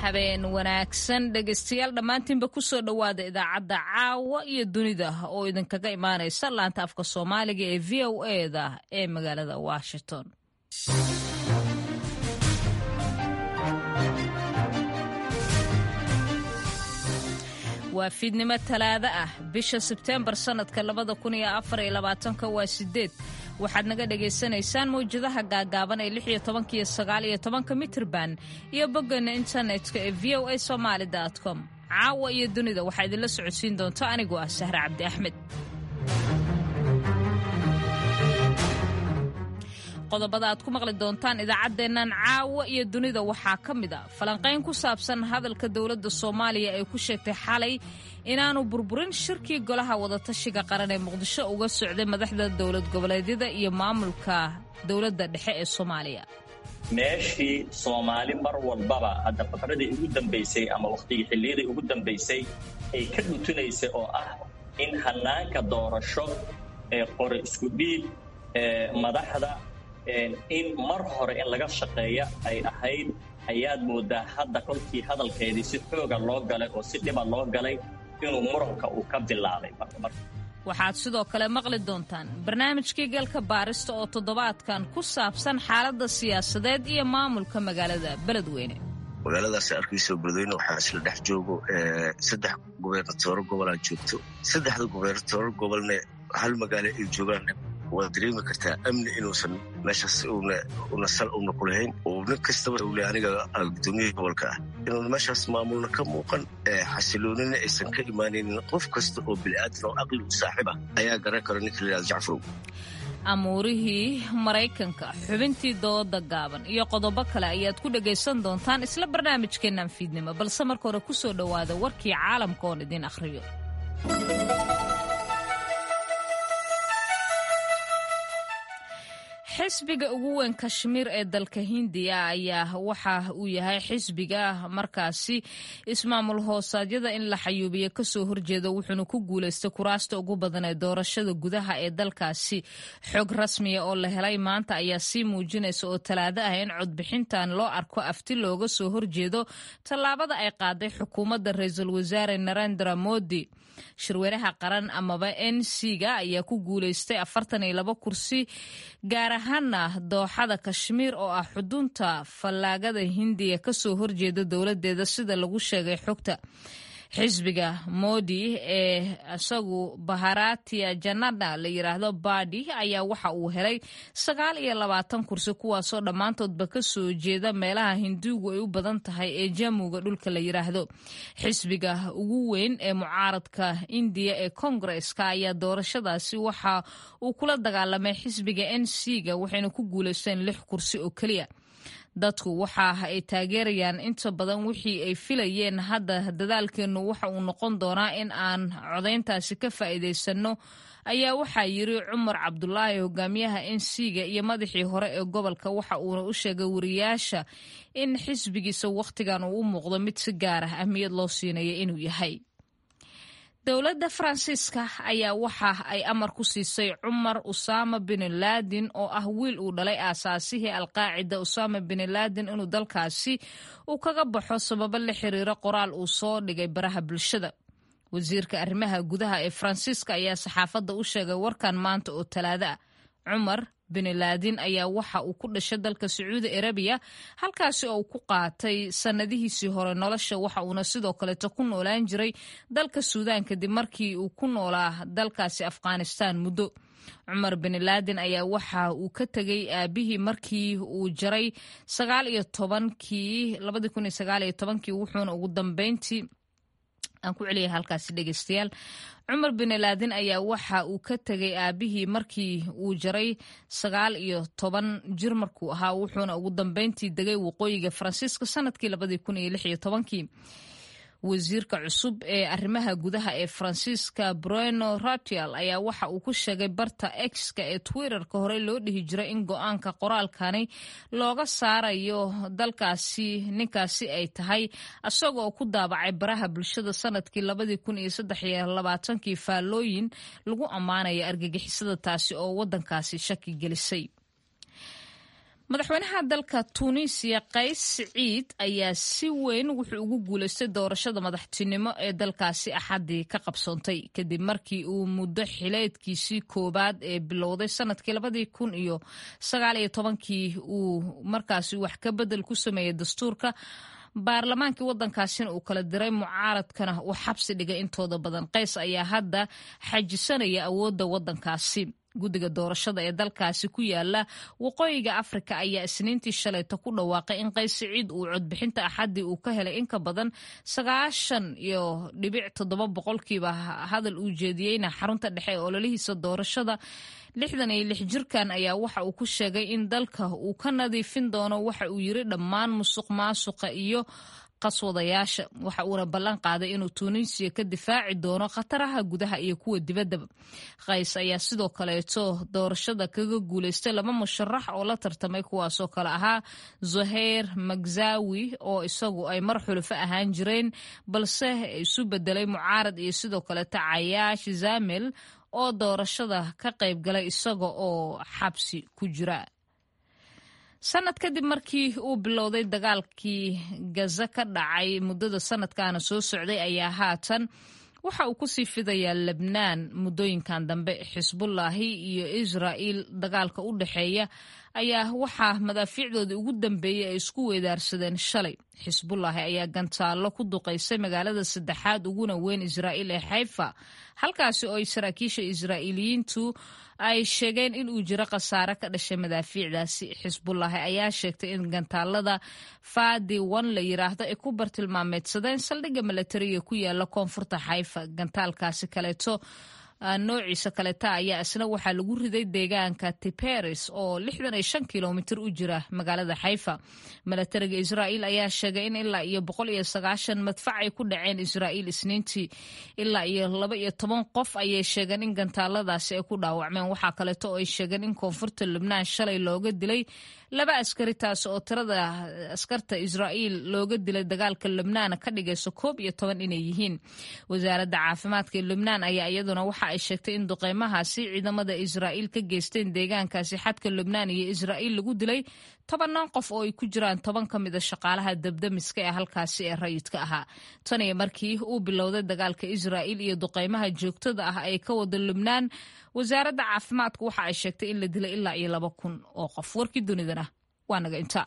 habeen wanaagsan dhegaystayaal dhammaantiinba kusoo dhowaada idaacadda caawa iyo dunida oo idinkaga imaanaysa laanta afka soomaaliga ee v o eda ee magaalada washington waa fiidnimo talaado ah bisha sebteembar sannadka labada kun iyo afar iyo labaatanka waa sideed waxaad naga dhagaysanaysaan mawjadaha gaagaaban ee lix iyo tobanka iyo sagaal iyo tobanka mitrban iyo boggeena internetka ee v o a somaali com caawa iyo dunida waxaa idinla socodsiin doonta anigoo ah sahre cabdi axmed qodobada aad ku maqli doontaan idaacaddeennan caawa iyo dunida waxaa ka mid a falanqayn ku saabsan hadalka dowladda soomaaliya ay ku sheegtay xalay inaanu burburin shirkii golaha wadatashiga qaran ee muqdisho uga socday madaxda dowlad goboleedyada iyo maamulka dowladda dhexe ee soomaaliya meeshii soomaali mar walbaba hadda faqradii ugu dambaysay ama wakhtigii xilliyadii ugu dambaysay ay ka dhutinaysay oo ah in hannaanka doorasho ee qore isku dhiib ee madaxda in mar hore in laga shaqeeya ay ahayd ayaad moodaa hadda kolkii hadalkeedii si xooga loo galay oo si dhiba loo galay inuu muranka uu ka bilaabay waxaad sidoo kale maqli doontaan barnaamijkii galka baarista oo toddobaadkan ku saabsan xaaladda siyaasadeed iyo maamulka magaalada beledweyne magaaladaas arkayso beledweyne waxaa isla dhex joogo saddex gubernatooro gobolaa joogto saddexda gubernatooro gobolne hal magaalo ay joogaan waad dareemi kartaa amni inuusan meeshaas una sal una ku lahayn oo nin kastaba ule aniga guddoomiyaha gobolka ah inuuna meeshaas maamulna ka muuqan xasiloonina aysan ka imaanaynin qof kasta oo bini'aadan oo aqli u saaxiib ah ayaa garan kara ninka layihahdo jacfarow amuurihii maraykanka xubintii dooda gaaban iyo qodobo kale ayaad ku dhagaysan doontaan isla barnaamijkeennan fiidnimo balse marka hore ku soo dhowaada warkii caalamka oon idiin akhriyo xisbiga ugu weyn kashmiir ee dalka hindiya ayaa waxa uu yahay xisbiga markaasi ismaamul hoosaadyada in la xayuubiyo kasoo horjeeda wuxuuna ku guulaystay kuraasta ugu badan ee doorashada gudaha ee dalkaasi xog rasmiya oo la helay maanta ayaa sii muujinaysa oo talaado ah in codbixintan loo arko afti looga soo horjeedo tallaabada ay qaaday xukuumadda ra-iisul wasaare narendra modi shirweynaha qaran amaba n c ga ayaa ku guulaystay afartan iyo labo kursi gaar ahaana dooxada kashmiir oo ah xudunta fallaagada hindiya kasoo horjeeda dowladeeda sida lagu sheegay xogta xisbiga modi ee isagu baharatia janada la yiraahdo badi ayaa waxa uu helay sagaal iyo labaatan kursi kuwaasoo dhammaantoodba kasoo jeeda meelaha hinduugu ay u badan tahay ee jamuga dhulka la yiraahdo xisbiga ugu weyn ee mucaaradka indiya ee kongareska ayaa doorashadaasi waxa uu kula dagaalamay xisbiga n c ga waxayna ku guuleysteen lix kursi oo keliya dadku waxa ay taageerayaan inta badan wixii ay filayeen hadda dadaalkeennu waxa uu noqon doonaa in aan codayntaasi ka faa'iidaysanno ayaa waxaa yiri cumar cabdulaahi hogaamiyaha n c ga iyo madaxii hore ee gobolka waxa uuna u sheegay wariyaasha in xisbigiisa wakhtigan uu u muuqdo mid si gaar ah ahmiyad loo siinaya inuu yahay dowladda faransiiska ayaa waxa ay amar ku siisay cumar usama bin laadin oo ah wiil uu dhalay aasaasihii alqaacida usama bin laadin inuu dalkaasi uu kaga baxo sababo la xiriira qoraal uu soo dhigay baraha bulshada wasiirka arrimaha gudaha ee faransiiska ayaa saxaafadda u sheegay warkan maanta oo talaado ah cumar bin laadin ayaa waxa uu ku dhashay dalka sacuudi arabiya halkaasi oo uu ku qaatay sannadihiisii hore nolosha waxa uuna sidoo kaleeto ku noolaan jiray dalka suudaan kadib markii uu ku noolaa dalkaasi afghanistan muddo cumar bin laadin ayaa waxa uu ka tegay aabihii markii uu jaray sagaal iyo tobankii labadii kun iyo sagaal iyo tobankii wuxuuna ugu dambeyntii aan ku celiyay halkaasi dhegeystayaal cumar bin laadin ayaa waxa uu ka tegay aabihii markii uu jaray sagaal iyo toban jir markuu ahaa wuxuuna ugu dambeyntii degay waqooyiga faransiiska sanadkii labadii kun iyo lix iyo tobankii wasiirka cusub ee arrimaha gudaha ee faransiiska bruno ratial ayaa waxa uu ku sheegay barta exka ee twitterka horey loo dhihi jiray in go-aanka qoraalkani looga saarayo dalkaasi ninkaasi ay tahay isaga oo ku daabacay baraha bulshada sanadkii labadii kun iyo saddex iyo labaatankii faallooyin lagu ammaanaya argagixisada taasi oo wadankaasi shaki gelisay madaxweynaha dalka tuuniisiya qays siciid ayaa si weyn wuxuu ugu guulaystay doorashada madaxtinimo ee dalkaasi axaddii ka qabsoontay kadib markii uu muddo xileedkiisii koowaad ee bilowday sanadkii labadii kun iyo sagaal iyo tobankii uu markaasi wax ka bedel ku sameeyey dastuurka baarlamaankii waddankaasina uu kala diray mucaaradkana uu xabsi dhigay intooda badan qays ayaa hadda xajisanaya awoodda waddankaasi guddiga doorashada ee dalkaasi ku yaala waqooyiga afrika ayaa isniintii shalayta ku dhawaaqay in qays siciid uu codbixinta axaddii uu ka helay in ka badan sagaashan iyo dhibic toddoba boqolkiiba hadal uu jeediyeyna xarunta dhexe ee ololihiisa doorashada lixdan iyo lix jirkan ayaa waxa uu ku sheegay in dalka uu ka nadiifin doono waxa uu yiri dhammaan musuq maasuqa iyo qaswadayaasha waxa uuna ballan qaaday inuu tuuniisiya ka difaaci doono khataraha gudaha iyo kuwa dibaddaba qays ayaa sidoo kaleeto doorashada kaga guulaystay laba musharax oo la tartamay kuwaasoo kale ahaa zoheir magzawi oo isagu ay mar xulufo ahaan jireen balse isu bedelay mucaarad iyo sidoo kaleeto cayaash zamel oo doorashada ka qayb galay isaga oo xabsi ku jira sanad kadib markii uu bilowday dagaalkii gaza ka dhacay muddada sanadkaana soo socday ayaa haatan waxa uu kusii fidayaa lebnaan muddooyinkan dambe xisbullaahi iyo israa'iil dagaalka u dhexeeya ayaa waxaa madaafiicdoodii ugu dambeeyey ay isku weedaarsadeen shalay xisbullaahi ayaa gantaallo ku duqaysay magaalada saddexaad uguna weyn israa'iil ee xayfa halkaasi oo ay saraakiisha israa'iiliyiintu ay sheegeen in uu jiro khasaare ka dhashay madaafiicdaasi xisbullaahi ayaa sheegtay in gantaalada fadi wan la yiraahdo ay ku bartilmaameedsadeen saldhigga milatariga ku yaala koonfurta xayfa gantaalkaasi kaleeto noociisa kaleta ayaa isna waxaa lagu riday deegaanka tiperis oo lixdan iyo shan kilomitir u jira magaalada xayfa milatariga israa'iil ayaa sheegay in ilaa iyo boqol iyo sagaashan madfac ay ku dhaceen israa'iil isniintii ilaa iyo laba iyo toban qof ayay sheegeen in gantaaladaasi ay ku dhaawacmeen waxaa kaleeto oo ay sheegeen in koonfurta lubnaan shalay looga dilay laba askari taas oo tirada askarta israa'iil looga dilay dagaalka lubnaan ka dhigayso koob iyo toban inay yihiin wasaaradda caafimaadka ee lubnaan ayaa iyaduna waxa ay sheegtay in duqeymahaasi ciidamada israa'iil ka geysteen deegaankaasi xadka lubnaan iyo israa'iil lagu dilay tobanaan qof oo ay ku jiraan toban ka mida shaqaalaha dabdamiska ee halkaasi ee rayidka ahaa tan iyo markii uu bilowday dagaalka israa'iil iyo duqeymaha joogtada ah ay ka wada lubnaan wasaaradda caafimaadku waxa ay sheegtay in la dilay ilaa iyo laba kun oo qof warkii dunidana waa naga inta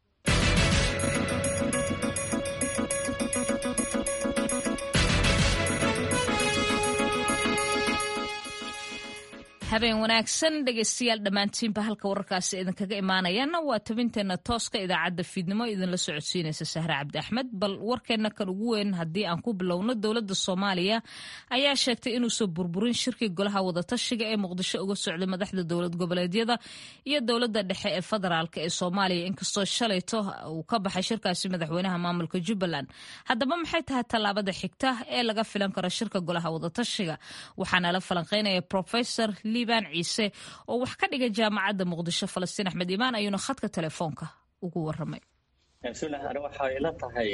habeen wanaagsan dhegaystayaal dhammaantiinba halka wararkaasi idinkaga imaanayaana waa tabinteenna tooska idaacadda fiidnimo idinla socodsiinaysa sahre cabdi axmed bal warkeenna kan ugu weyn haddii aan ku bilowno dowladda soomaaliya ayaa sheegtay inuusan burburin shirkii golaha wadatashiga ee muqdisho uga socday madaxda dowlad goboleedyada iyo dowladda dhexe ee federaalk ee soomaaliya inkastoo shalayto uu ka baxay shirkaasi madaxweynaha maamulka jubbaland haddaba maxay tahay tallaabada xigta ee laga filan karo shirka golaha wadatashiga waxaana la falanqeynaya profesor liibaan ciise oo wax ka dhiga jaamacadda muqdisho falastiin axmed imaan ayuuna khadka telefoonka ugu waramay sulah ani waxay la tahay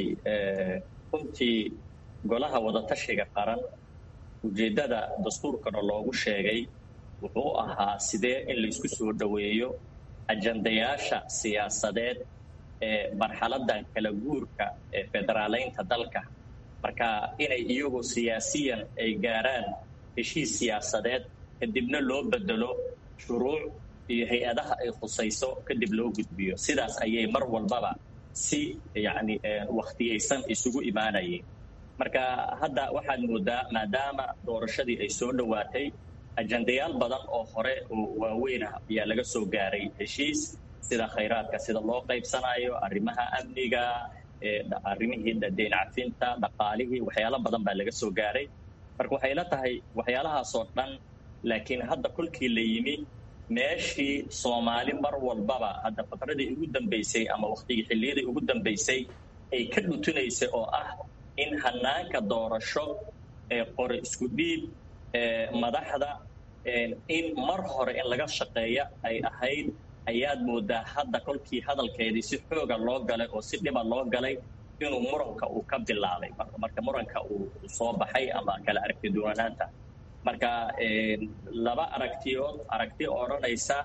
runtii golaha wadatashiga qaran ujeeddada dastuurkana loogu sheegay wuxuu ahaa sidee in laisku soo dhoweeyo ajandayaasha siyaasadeed ee marxaladan kala guurka ee federaaleynta dalka marka inay iyagu siyaasiyan ay gaaraan heshiis siyaasadeed kadibna loo bedelo shuruuc iyo hay-adaha ay khusayso kadib loo gudbiyo sidaas ayay mar walbaba si yacni wakhtiyaysan isugu imaanayeen marka hadda waxaad moodaa maadaama doorashadii ay soo dhowaatay ajandayaal badan oo hore oo waaweyn ah ayaa laga soo gaaray heshiis sida khayraadka sida loo qaybsanayo arrimaha amniga arrimihii deyn cafinta dhaqaalihii waxyaalo badan baa laga soo gaaray marka waxay la tahay waxyaalahaasoo dhan laakiin hadda kolkii la yimi meeshii soomaali mar walbaba hadda fatradii ugu dambaysay ama waktigii xilliyadii ugu dambaysay ay ka dhutinaysay oo ah in hanaanka doorasho ee qore isku dhiib madaxda in mar hore in laga shaqeeya ay ahayd ayaad moodaa hadda kolkii hadalkeedii si xooga loo galay oo si dhiba loo galay inuu muranka uu ka bilaabay marka muranka uu soo baxay ama kala aragti duwanaanta marka laba aragtiyood aragti odhanaysa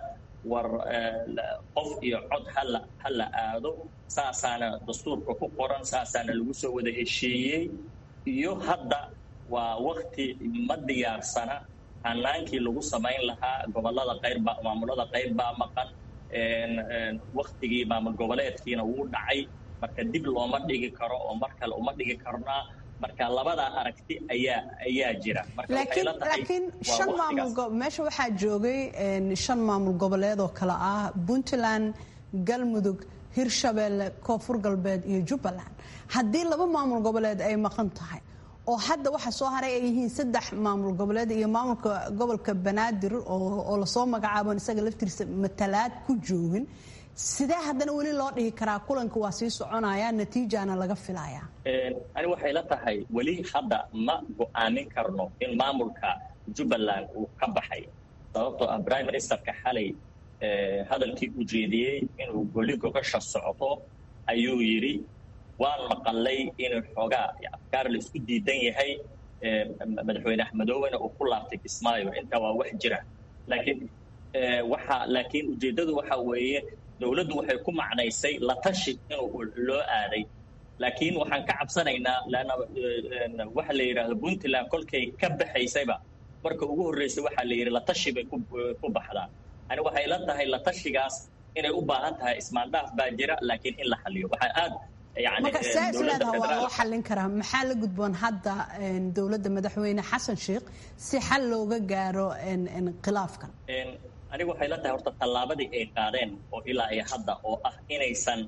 war qof iyo cod hala ha la aado saasaana dastuurka ku qoran saasaana lagu soo wada heshiiyey iyo hadda waa wakti ma diyaarsana hanaankii lagu samayn lahaa gobolada qayrbaa maamulada qayb baa maqan waktigii maamul goboleedkiina wuu dhacay marka dib looma dhigi karo oo mar kale uma dhigi karnaa marka labadaa aragti ayaa ayaa jira laakiin shan maamul meesha waxaa joogay shan maamul goboleed oo kale ah puntland galmudug hirshabeelle koonfur galbeed iyo jubbaland haddii laba maamul goboleed ay maqan tahay oo hadda waxa soo haray ay yihiin saddex maamul goboleed iyo maamulka gobolka banaadir oo lasoo magacaabon isaga laftiisa matalaad ku joogin sidee haddana weli loo dhihi karaa kulanka waa sii soconaya natiijana laga filaya ani waxay la tahay weli hadda ma go-aamin karno in maamulka jubbaland uu ka baxay sababtoo ah prime ministerka xalay hadalkii uu jeediyey inuu goli gogasha socoto ayuu yidhi waan maqalay inuu xoogaa afkaar la isku diidan yahay madaxweyne axmedoowena uu ku laabtay kismaayo intaa waa wax jira laakiin waxa laakiin ujeeddadu waxa weeye dowladdu waxay ku macnaysay la tashi inuu loo aaday laakiin waxaan ka cabsanaynaa leanna waxa la yidhaahdo puntland kolkay ka baxaysayba marka ugu horreysay waxaa la yidhi la tashi bay ku baxdaa ani waxay la tahay la tashigaas inay u baahan tahay ismaandhaaf baa jira laakiin in la xaliyo waxaa aad marka see isleedaha waa loo xallin karaa maxaa la gudboon hadda dowladda madaxweyne xasan sheikh si xal looga gaaro khilaafkan anigu waxay la tahay horta tallaabadii ay qaadeen oo ilaa iyo hadda oo ah inaysan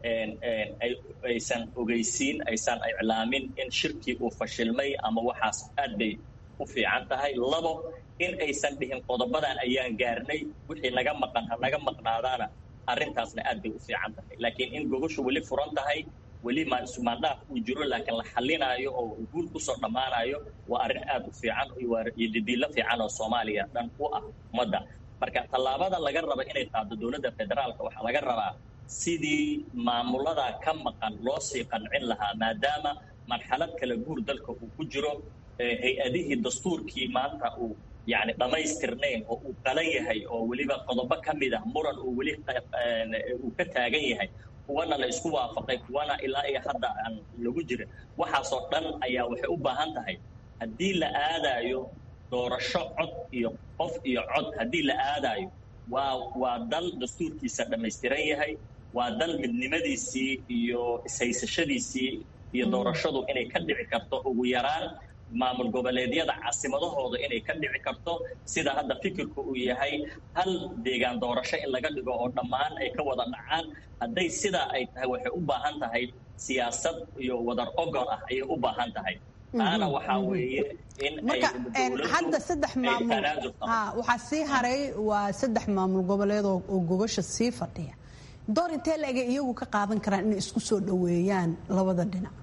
aysan ogeysiin aysan iclaamin in shirkii uu fashilmay ama waxaas aad bay u fiican tahay labo in aysan dhihin qodobadan ayaan gaarnay wixii naga maqan ha naga maqnaadaana arrintaasna aad bay u fiican tahay laakiin in gogoshu weli furan tahay weli maandhaaf uu jiro laakiin la xalinaayo oo guul kusoo dhammaanayo waa arrin aad u fiican iyo didiilo fiican oo soomaaliya dhan u ah ummadda marka tallaabada laga raba inay qaado dowladda federaalka waxaa laga rabaa sidii maamulada ka maqan loo sii qancin lahaa maadaama marxalad kala guur dalka uu ku jiro hay-adihii dastuurkii maanta uu yacni dhammaystirnayn oo uu qalan yahay oo weliba qodobo ka mid ah muran uu weli uu ka taagan yahay kuwana la isku waafaqay kuwana ilaa iyo hadda aan lagu jirin waxaasoo dhan ayaa waxay u baahan tahay haddii la aadaayo doorasho cod iyo qof iyo cod haddii la aadaayo waa waa dal dastuurkiisa dhammaystiran yahay waa dal midnimadiisii iyo ishaysashadiisii iyo doorashadu inay ka dhici karto ugu yaraan maamul goboleedyada caasimadahooda inay ka dhici karto sida hadda fikirku uu yahay hal deegaan doorasho in laga dhigo oo dhammaan ay ka wada dhacaan hadday sidaa ay tahay waxay u baahan tahay siyaasad iyo wadar ogol ah ayay u baahan tahay taana waxaa weeye in hadda saddex maamul waxaa sii haray waa saddex maamul goboleed oo gogosha sii fadhiya door intee la ega iyagu ka qaadan karaan inay isku soo dhoweeyaan labada dhinac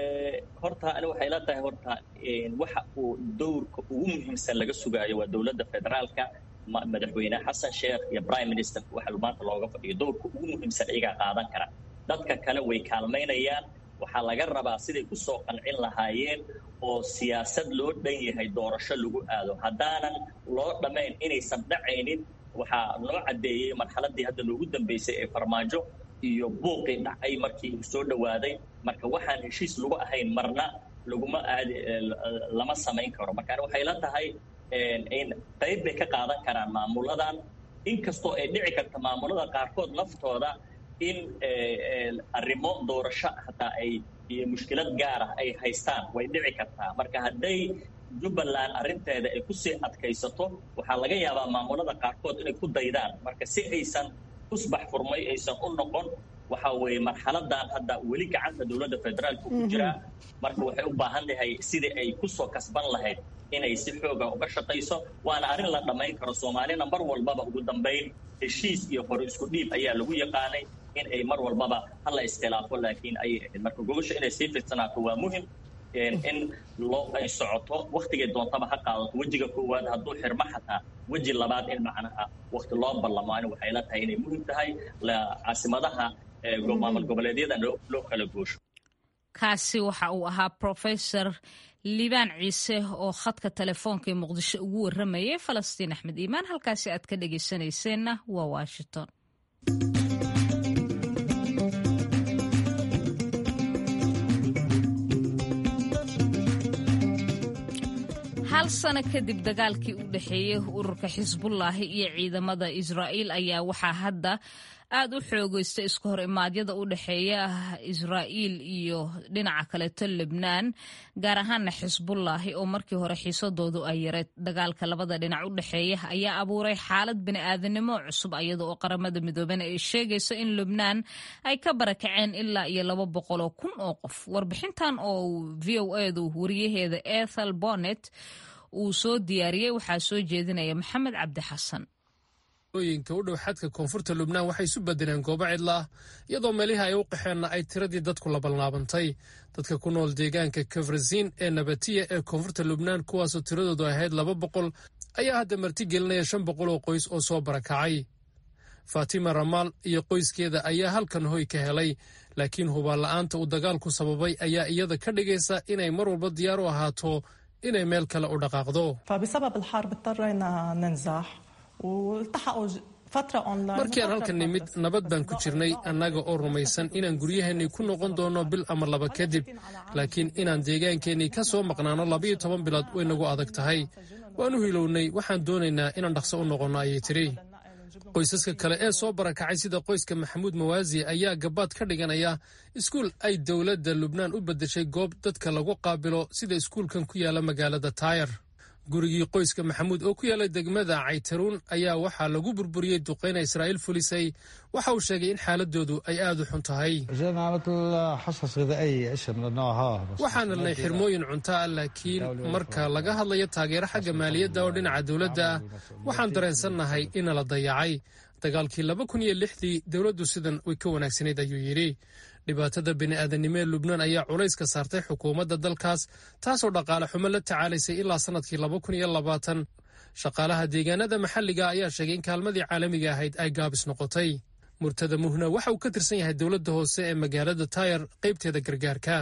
horta ani waxay la tahay horta waxa uu dowrka ugu muhiimsan laga sugaayo waa dowladda federaalka madaxweyne xasan sheekh iyo prime minister waxa maanta looga fadhiyo dowrka ugu muhiimsan iyagaa qaadan kara dadka kale way kaalmaynayaan waxaa laga rabaa siday ku soo qancin lahaayeen oo siyaasad loo dhan yahay doorasho lagu aado haddaanan loo dhammayn inaysan dhacaynin waxaa noo caddeeyey marxaladii hadda loogu dambeysay ee farmaajo iyo buuqii dhacay markii uu soo dhowaaday marka waxaan heshiis lagu ahayn marna laguma aadi lama samayn karo marka waxay la tahay in qayb bay ka qaadan karaan maamuladan inkastoo ay dhici karta maamulada qaarkood laftooda in arrimo doorasho hataa ay iyo mushkilad gaarah ay haystaan way dhici kartaa marka hadday jubbaland arrinteeda ay kusii adkaysato waxaa laga yaabaa maamulada qaarkood inay ku daydaan marka si aysan usbax furmay aysan u noqon waxa weeye marxaladan hadda weli gacanta dowladda federaalka ku jiraa marka waxay u baahan tahay sidii ay kusoo kasban lahayd inay si xooga uga shaqayso waana arrin la dhammayn karo soomaalina mar walbaba ugu dambayn heshiis iyo hore isku dhiib ayaa lagu yaqaanay in ay mar walbaba hala iskhilaafo laakiin ayay ahayd marka gogosha inay sii fidsanaato waa muhim in loo ay socoto waktigay doontaba ha qaadato wejiga koowaad hadduu xirmo xataa weji labaad in macnaha wakti loo ballamo ani waxay la tahay inay muhim tahay caasimadaha maamul goboleedyada loo kala goosho kaasi waxa uu ahaa profesor liibaan ciise oo khadka telefoonka ee muqdisho ugu waramayay falastiin axmed iimaan halkaasi aad ka dhegaysanayseena waa washington hal sano kadib dagaalkii u dhexeeyey ururka xisbullaahi iyo ciidamada israa'iil ayaa waxaa hadda aad u xoogeystay isku hor imaadyada u dhexeeya israa'iil iyo dhinaca kaleeto lebnaan gaar ahaana xisbullaahi oo markii hore xiisadoodu ay yareed dagaalka labada dhinac u dhexeeya ayaa abuuray xaalad bini'aadanimo cusub iyada oo qaramada midoobena ay sheegayso in lebnaan ay ka barakaceen ilaa iyo laba boqoloo kun oo qof warbixintan oo v o edu wariyaheeda ethel bonnet uu soo diyaariyey waxaa soo jeedinaya maxamed cabdi xasan ooyinka u dhow xadka koonfurta lubnaan waxay isu bedeleen goobo cidla ah iyadoo meelihii ay u qaxeenna ay tiradii dadku labalnaabantay dadka ku nool deegaanka kafrasiin ee nabatiya ee koonfurta lubnaan kuwaasoo tiradoodu ahayd laba boqol ayaa hadda marti gelinaya shan boqol oo qoys oo soo barakacay faatima ramaal iyo qoyskeeda ayaa halkan hoy ka helay laakiin hubaanla'aanta uu dagaalku sababay ayaa iyada ka dhigaysa inay mar walba diyaar u ahaato inay meel kale u dhaqaaqdo markii aan halkan nimid nabad baan ku jirnay annaga oo rumaysan inaan guryaheennii ku noqon doonno bil ama laba kadib laakiin inaan deegaankeenii ka soo maqnaano labayo toban bilood way nagu adag tahay waan u hilownay waxaan doonaynaa inaan dhaqso u noqonno ayay tidhi qoysaska kale ee soo barakacay sida qoyska maxamuud mawaasi ayaa gabaad ka dhiganaya iskuul ay dowladda lubnaan u beddeshay goob dadka lagu qaabilo sida iskuulkan ku yaala magaalada taayar gurigii qoyska maxamuud oo ku yaala degmada caytaruun ayaa waxaa lagu burburiyey duqayna israa'iil fulisay waxa uu sheegay in xaaladoodu ay aad u xun tahay waxaan helnay xirmooyin cunto ah laakiin marka laga hadlayo taageero xagga maaliyadda oo dhinaca dowladda ah waxaan dareensannahay ina la dayacay dagaalkii laba kun iyo lixdii dowladdu sidan way ka wanaagsanayd ayuu yidhi dhibaatada bini'aadanimo ee lubnaan ayaa culays ka saartay xukuumadda dalkaas taasoo dhaqaale xumo la tacaalaysay ilaa sannadkii laba kun iyo labaatan shaqaalaha deegaanada maxalliga ayaa sheegay in kaalmadii caalamiga ahayd ay gaabis noqotay murtada muhna waxa uu ka tirsan yahay dowladda hoose ee magaalada taayar qaybteeda gargaarka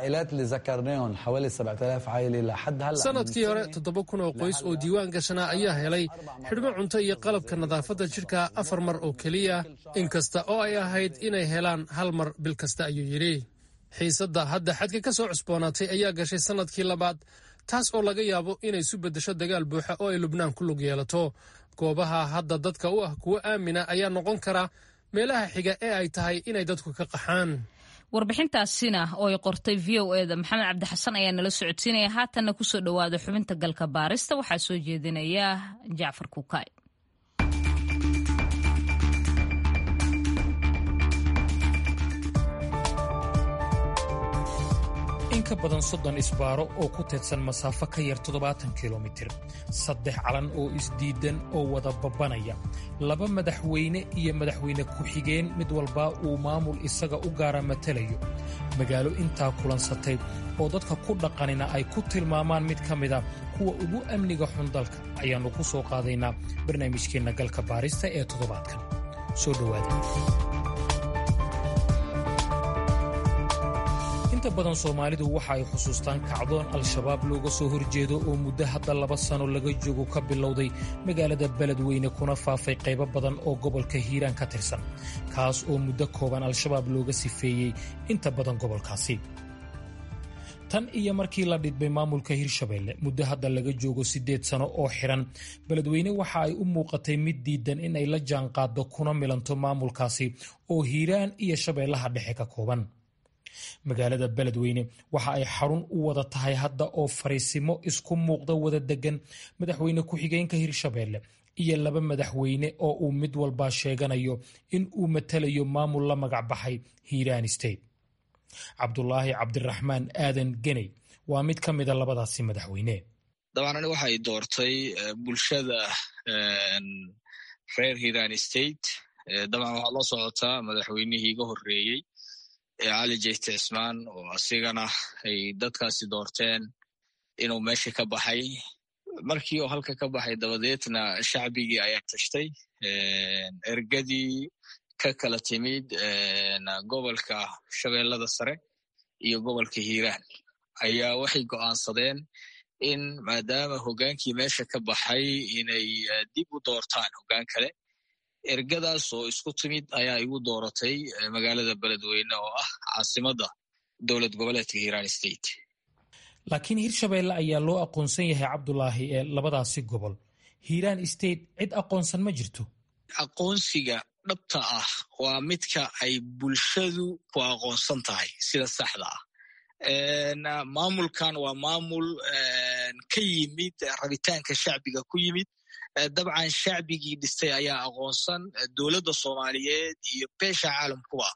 sanadkii hore toddoba kun oo qoys oo diiwaan gashanaa ayaa helay xidhmo cunto iyo qalabka nadaafadda jidhka afar mar oo keliya inkasta oo ay ahayd inay helaan hal mar bil kasta ayuu yidhi xiisadda hadda xadka ka soo cusboonaatay ayaa gashay sannadkii labaad taas oo laga yaabo inay isu beddesho dagaal buuxa oo ay lubnaan ku lug yeelato goobaha hadda dadka u ah kuwo aamina ayaa noqon kara meelaha xiga ee ay tahay inay dadku ka qaxaan warbixintaasina oo ay qortay v o eda maxamed cabdixasan ayaa nala socodsiinaya haatanna kusoo dhowaada xubinta galka baarista waxaa soo jeedinaya jacfar kuukay in ka badan soddon isbaaro oo ku teedsan masaafo ka yar toddobaatan kilomitir saddex calan oo isdiidan oo wada babbanaya laba madaxweyne iyo madaxweyne ku-xigeen mid walba uu maamul isaga u gaara matalayo magaalo intaa kulansatay oo dadka ku dhaqanina ay ku tilmaamaan mid ka mida kuwa ugu amniga xun dalka ayaannu ku soo qaadaynaa barnaamijkeenna galka baarista ee toddobaadkan soo dhowaada inta badan soomaalidu waxa ay xusuustaan kacdoon al-shabaab looga soo horjeedo oo muddo hadda laba sano laga joogo ka bilowday magaalada beledweyne kuna faafay qaybo badan oo gobolka hiiraan ka tirsan kaas oo muddo kooban al-shabaab looga sifeeyey inta badan gobolkaasi tan iyo markii la dhidbay maamulka hirshabeelle muddo hadda laga joogo siddeed sano oo xidhan beledweyne waxa ay u muuqatay mid diidan in ay la jaanqaaddo kuna milanto maamulkaasi oo hiiraan iyo shabeellaha dhexe ka kooban magaalada beledweyne waxa ay xarun u wada tahay hadda oo fariisimo isku muuqda wada degan madaxweyne ku-xigeenka hirshabeelle iyo laba madaxweyne oo uu mid walba sheeganayo in uu matalayo maamul la magac baxay hiiraan state cabdulaahi cabdiraxmaan aadan geney waa mid ka mida labadaasi madaxweyne dabcan ani waxay doortay bulshada reer hiiraan state dabcan waxaa loo socotaa madaxweynihii iga horreeyey cali jeyte cismaan oo asigana ay dadkaasi doorteen inuu meesha ka baxay markii oo halka ka baxay dabadeedna shacbigii ayaa tashtay ergadii ka kala timid gobolka shabeellada sare iyo gobolka hiiraan ayaa waxay go'aansadeen in maadaama hoggaankii meesha ka baxay inay dib u doortaan hoggaan kale ergadaas oo isku timid ayaa igu dooratay magaalada beledweyne oo ah caasimadda dowlad goboleedka hiiraan state laakiin hirshabeelle ayaa loo aqoonsan yahay cabdulaahi ee labadaasi gobol hiiraan state cid aqoonsan ma jirto aqoonsiga dhabta ah waa midka ay bulshadu ku aqoonsan tahay sida saxda ah maamulkan waa maamul ka yimid rabitaanka shacbiga ku yimid dabcan shacbigii dhistay ayaa aqoonsan dowladda soomaaliyeed iyo beesha caalamkuba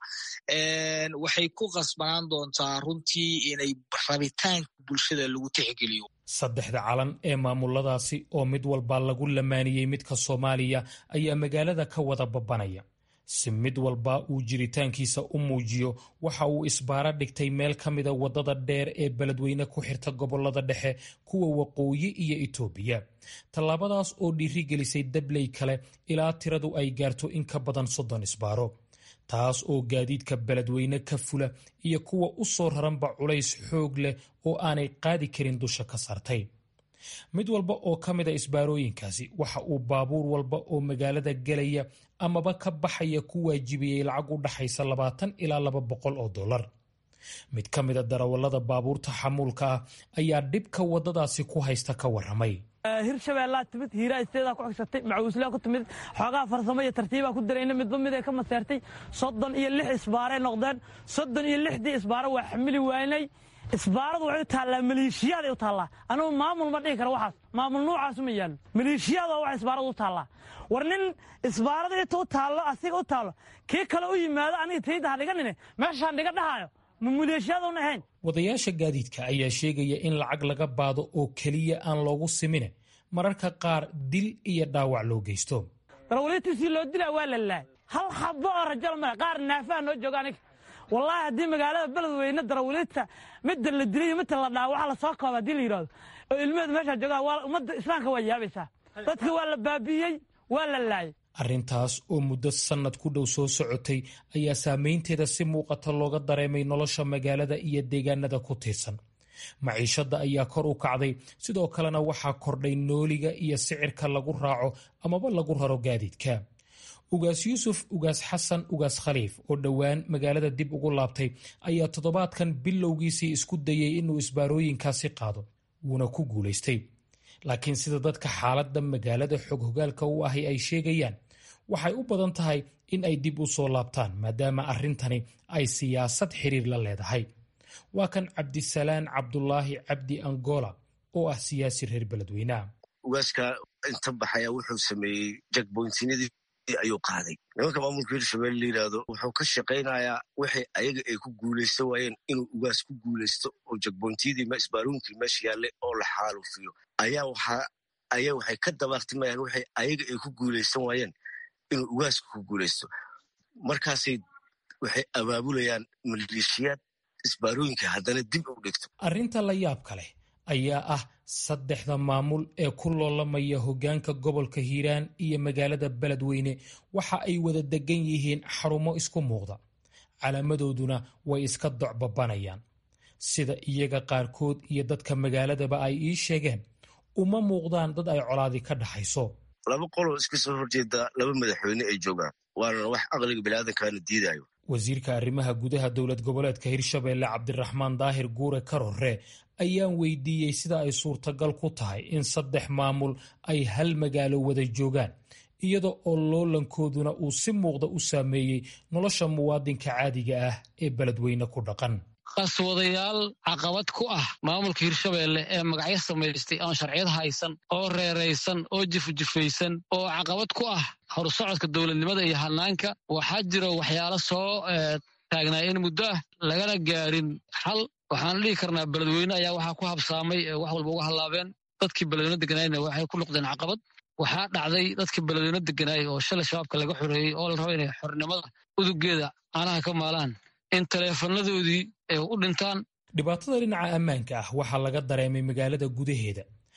waxay ku qasbanaan doontaa runtii inay rabitaanka bulshada lagu tixgeliyo saddexda calan ee maamuladaasi oo mid walba lagu lamaaniyey midka soomaaliya ayaa magaalada ka wada babanaya si mid walba uu jiritaankiisa u muujiyo waxa uu isbaara dhigtay meel ka mida waddada dheer ee beledweyne ku xirta gobollada dhexe kuwa waqooyi iyo itoobiya tallaabadaas oo dhiiri gelisay dabley kale ilaa tiradu ay gaarto in ka badan soddon isbaaro taas oo gaadiidka beledweyne ka fula iyo kuwa u soo raranba culays xoog leh oo aanay qaadi karin dusha ka saartay mid walba oo ka mida isbaarooyinkaasi waxa uu baabuur walba oo magaalada gelaya amaba ka baxaya ku waajibiyey lacag u dhaxaysa labaatan ilaa laba boqol oo dollar mid ka mida darawallada baabuurta xamuulka ah ayaa dhibka waddadaasi ku haysta ka warramay hirshabeellaa timid hiiraa isteedaa ku xigsatay macuuslaa ku timid xoogaha farsamo iyo tartiibaa ku darayna midba mid ay ka maseertay soddon iyo lix isbaaray noqdeen soddon iyo lixdii isbaaro waa xamili waynay isbaaradu waxay u taallaa maleeshiyaday u taallaa anugu maamul ma dhihi karo waxaas maamul nuucaasu ma yaallo maleeshiyaada wax isbaaradu u taallaa war nin isbaarada inta u taallo asiga u taallo kii kale u yimaado aniga tayda ha dhiganine meeshaan dhiga dhahaayo ma maleeshiyaadun ahayn wadayaasha gaadiidka ayaa sheegaya in lacag laga baado oo keliya aan loogu simine mararka qaar dil iyo dhaawac loo geysto darawaliintiisii loo dilaa waa la laay hal xabo oo rajal male qaar naafaha noo jooga aniga wallaahi haddii magaalada beledweyne darawaliinta midda la dilay iyo midda la dhaawaca lasoo kooba haddii la yidhahdo oo ilmeheed meeshaa joogaan waa ummadda islaamka waa yaabaysaa dadka waa la baabi'iyey waa la laayay arrintaas oo muddo sannad ku dhow soo socotay ayaa saameynteeda si muuqata looga dareemay nolosha magaalada iyo deegaanada ku tiirsan maciishadda ayaa kor u kacday sidoo kalena waxaa kordhay nooliga iyo sicirka lagu raaco amaba lagu raro gaadiidka ugaas yuusuf ugaas xasan ugaas khaliif oo dhowaan magaalada dib ugu laabtay ayaa toddobaadkan bilowgiisii isku dayey inuu isbaarooyinkaasi qaado wuuna ku guulaystay laakiin sida dadka xaaladda magaalada xog hogaalka u ahi ay sheegayaan waxay u badan tahay in ay dib u soo laabtaan maadaama arrintani ay siyaasad xiriir la leedahay waa kan cabdisalaan cabdulaahi cabdi angola oo ah siyaasi reer beledweyneha ugaaska inta baxaya wuxuu sameeyey jakboyntinadii ayuu qaaday nimanka maamulka hirshabelle la yidhaahdo wuxuu ka shaqaynayaa wixii ayaga ay ku guulaysto waayeen inuu ugaas ku guulaysto oo jakboyntiyadii isbaarooyinkii meesha yaalle oo la xaalufiyo ayaa waxaa ayaa waxay ka dabaaqtimayaan wixii ayaga ay ku guulaysan waayeen inuu ugaaska ku guulaysto markaasay waxay abaabulayaan maleeshiyaad isbaarooyinka haddana dib u dhigto arrinta la yaabka leh ayaa ah saddexda maamul ee ku loolamaya hoggaanka gobolka hiiraan iyo magaalada beledweyne waxa ay wada degan yihiin xarumo isku muuqda calaamadooduna way iska docbabanayaan sida iyaga qaarkood iyo dadka magaaladaba ay ii sheegeen uma muuqdaan dad ay colaadi ka dhaxayso laba qoloo iska soo horjeeda laba madaxweyne ay joogaan waana wax aqliga biniaadankaana diidayo wasiirka arrimaha gudaha dowlad goboleedka hirshabeelle cabdiraxmaan daahir guure karore ayaan weydiiyey sida ay suurtagal ku tahay in saddex maamul ay hal magaalo wada joogaan iyada oo loolankooduna uu si muuqda u saameeyey nolosha muwaadinka caadiga ah ee beledweyne ku dhaqan qaswadayaal caqabad ku ah maamulka hirshabeelle ee magacyo samaystay aan sharciyad haysan oo reeraysan oo jifjifaysan oo caqabad ku ah horsocodka dowladnimada iyo hanaanka waxaa jiro waxyaalo soo taagnaa in muddo ah lagana gaarin xal waxaan dhihi karnaa beledweyne ayaa waxaa ku habsaamay wax walba uga hallaabeen dadkii beledweyne deganaayna waxay ku noqdeen caqabad waxaa dhacday dadkii beledweyne deganaay oo shalay shabaabka laga xoreeyey oo la rabo inay xornimada udugeeda caanaha ka maalaan in taleefanadoodii ay u dhintaan dhibaatada dhinaca ammaanka ah waxaa laga dareemay magaalada gudaheeda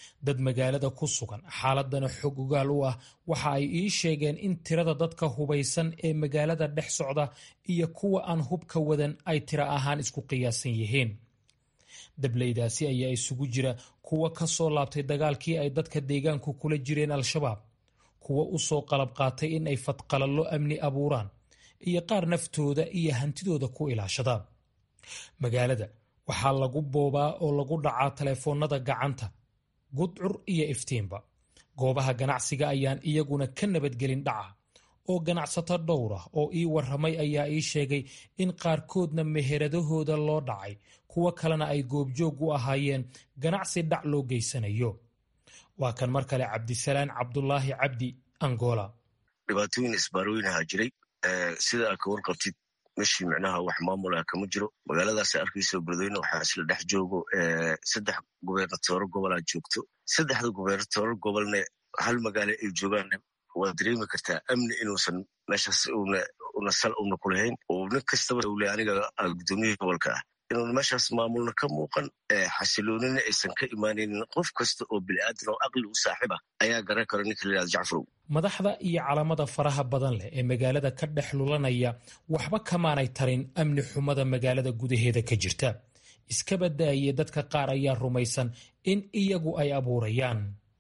dad magaalada ku sugan xaaladana xog ogaal u ah waxa ay ii sheegeen in tirada dadka hubaysan ee magaalada dhex socda iyo kuwa aan hubka wadan ay tiro ahaan isku qiyaasan yihiin dableydaasi ayaa isugu jira kuwa ka soo laabtay dagaalkii ay dadka deegaanku kula jireen al-shabaab kuwa u soo qalab qaatay in ay fadqalallo amni abuuraan iyo qaar naftooda iyo hantidooda ku ilaashada magaalada waxaa lagu boobaa oo lagu dhacaa taleefoonnada gacanta gudcur iyo iftiinba goobaha ganacsiga ayaan iyaguna ka nabadgelin dhaca oo ganacsato dhowr ah oo ii warramay ayaa ii sheegay in qaarkoodna meheradahooda loo dhacay kuwo kalena ay goobjoog u ahaayeen ganacsi dhac loo geysanayo waa kan mar kale cabdisalaan cabdulaahi cabdi angola dhibaatooyin isbaarooyinaha jiray sida aad ka warqabtid meshii micnaha wax maamul ah kama jiro magaaladaas arkayso beledweyne waxaa isla dhex joogo saddex gubernatooro gobolaa joogto saddexda gubernatooro gobolne hal magaalo ay joogaan waad dareemi kartaa amni inuusan meeshaas una sal una ku lahayn oo nin kastaba ule aniga gudoomiyihii gobolka ah inuun meeshaas maamulna ka muuqan xasiloonina aysan ka imaanaynin qof kasta oo bini'aadan oo aqli u saaxiib ah ayaa garan karo ninka layihahdo jacfarow madaxda iyo calamada faraha badan leh ee magaalada ka dhex lulanaya waxba kamaanay tarin amni xumada magaalada gudaheeda ka jirta iska badaaye dadka qaar ayaa rumaysan in iyagu ay abuurayaan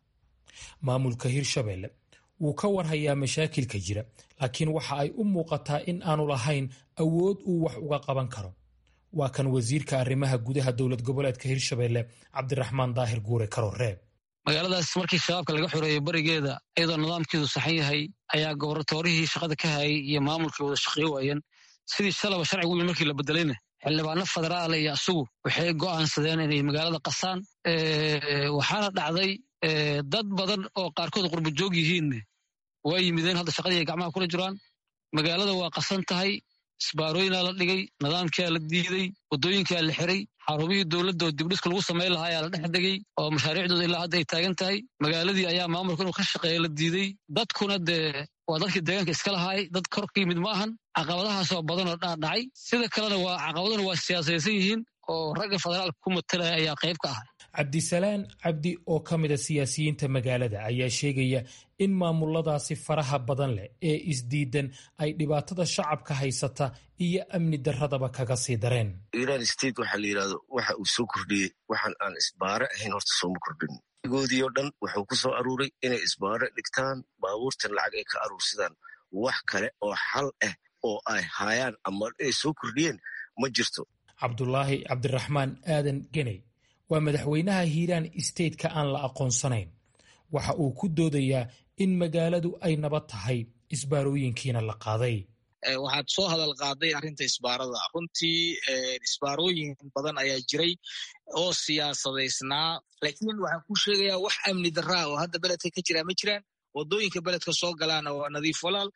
maamulka hirshabelle wuu ka warhayaa mashaakilka jira laakiin waxa ay u muuqataa in aanu lahayn awood uu wax uga qaban karo waa kan wasiirka arrimaha gudaha dowlad goboleedka hirshabelle cabdiraxmaan daahir guure karoreeb magaaladaas markii shabaabka laga xoreeyey barigeeda iyadoo nidaamkeedu saxan yahay ayaa goboratoorihii shaqada ka hayay iyo maamulkii wada shaqeey waayeen sidii shalaba sharcigu wii markii la bedelayna xildhibaano federaala iyo asugu waxay go'aansadeen inay magaalada qasaan waxaana dhacday dad badan oo qaarkood qurbajoog yihiinne waa yimideen hadda shaqadii ay gacmaha kula jiraan magaalada waa qasan tahay isbaarooyinaa la dhigay nidaamkiaa la diiday waddooyinkaa la xiray xarumihii dowladda oo dibdhiska lagu samayn lahaa ayaa la dhex degay oo mashaariicdooda ilaa hadda ay taagan tahay magaaladii ayaa maamulka inuu ka shaqeeya la diiday dadkuna dee waa dadkii deegaanka iska lahaay dad kor ka yimid ma ahan caqabadahaasoo badanoo dhaadhacay sida kalena waa caqabaduna waa siyaasaysan yihiin oo ragga federaalka ku matalaya ayaa qayb ka ahay cabdisalaan cabdi oo ka mida siyaasiyiinta magaalada ayaa sheegaya in maamuladaasi faraha badan leh ee isdiidan ay dhibaatada shacabka haysata iyo amni darradaba kaga sii dareen iran state waxaa la yidhahdo waxa uu soo kordhiyey waxaan aan isbaare ahayn horta sooma kordhin goodii oo dhan wuxuu ku soo aruuray inay isbaare dhigtaan baabuurtan lacag ay ka aruursadaan wax kale oo xal ah oo ay haayaan ama ay soo kordhiyeen ma jirto cabdulaahi cabdiraxmaan aadan geney waa madaxweynaha hiiraan stateka aan la aqoonsanayn waxa uu ku doodayaa in magaaladu ay nabad tahay isbaarooyinkiina la qaaday waxaad soo hadal qaaday arrinta isbaarada runtii isbaarooyin badan ayaa jiray oo siyaasadaysnaa laakiin waxaan ku sheegayaa wax amni daraa oo hadda beledka ka jiraa ma jiraan waddooyinka beledka soo galaana waa nadiif walaal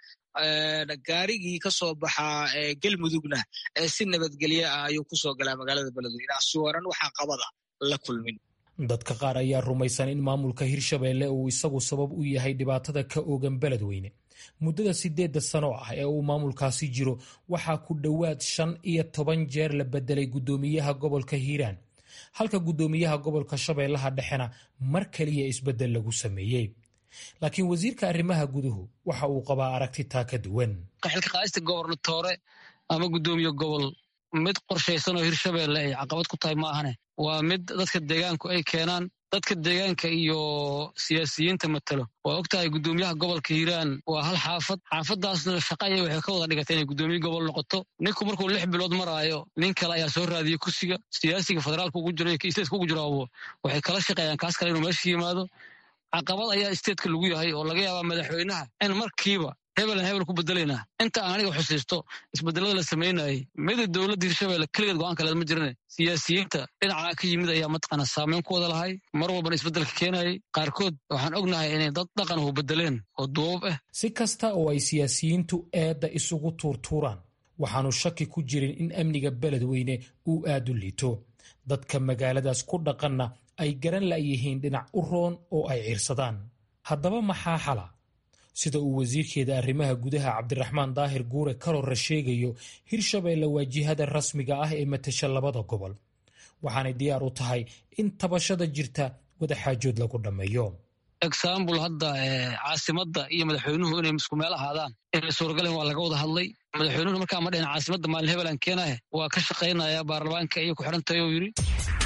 gaarigii ka soo baxaa galmudugna si nabadgelye ah ayuu kusoo galaa magaalada beledweyne asuwaran waxaa qabada la kulmin dadka qaar ayaa rumaysan in maamulka hirshabelle uu isagu sabab u yahay dhibaatada ka oogan beledweyne muddada sideedda sano ah ee uu maamulkaasi jiro waxaa ku dhowaad shan iyo toban jeer la bedelay guddoomiyaha gobolka hiiraan halka guddoomiyaha gobolka shabeellaha dhexena mar kaliya isbeddel lagu sameeyey laakiin wasiirka arrimaha guduhu waxa uu qabaa aragti taa ka duwan xilka qaadista gobernatoore ama guddoomiye gobol mid qorshaysan oo hirshabelle ay caqabad ku tahay ma ahane waa mid dadka deegaanku ay keenaan dadka deegaanka iyo siyaasiyiinta matalo waa og tahay guddoomiyaha gobolka hiiraan waa hal xaafad xaafadaasna shaqaya waxay ka wada dhigatay inay guddoomiye gobol noqoto ninku markuu lix bilood maraayo nin kale ayaa soo raadiyey kursiga siyaasiga federaalka ugu jiro iyo isteetka ugu jiraabo waxay kala shaqeeyaan kaas kale inuu meesha yimaado caqabad ayaa isteedka lagu yahay oo laga yaabaa madaxweynaha in markiiba hebelan hebel ku bedelaynaa inta aan aniga xusiisto isbedelada la samaynayay mida dowladda hirshabelle keligeed go-aan kaleed ma jirane siyaasiyiinta dhinacaa ka yimid ayaa mataqaana saameyn ku wada lahay mar walbana isbedelka keenayay qaarkood waxaan ognahay inay dad dhaqan hu bedeleen oo duubab ah si kasta oo ay siyaasiyiintu eedda isugu tuurtuuraan waxaanu shaki ku jirin in amniga beledweyne uu aad u liito dadka magaaladaas ku dhaqanna ay garan la'yihiin dhinac u roon oo ay ciirsadaan haddaba maxaa xala sida uu wasiirkeeda arrimaha gudaha cabdiraxmaan daahir guure karorra sheegayo hirshabelle waa jihada rasmiga ah ee matasha labada gobol waxaanay diyaar u tahay in tabashada jirta wadaxaajood lagu dhammeeyo exambul hadda caasimadda iyo madaxweynuhu inay isku meel ahaadaan inay suuragaleen waa laga wada hadlay madaxweynuhuna markaa ma dhihin caasimadda maalin hebelan keenahe waa ka shaqaynaya baarlamaanka iyo ku xidhantahay oo yidhi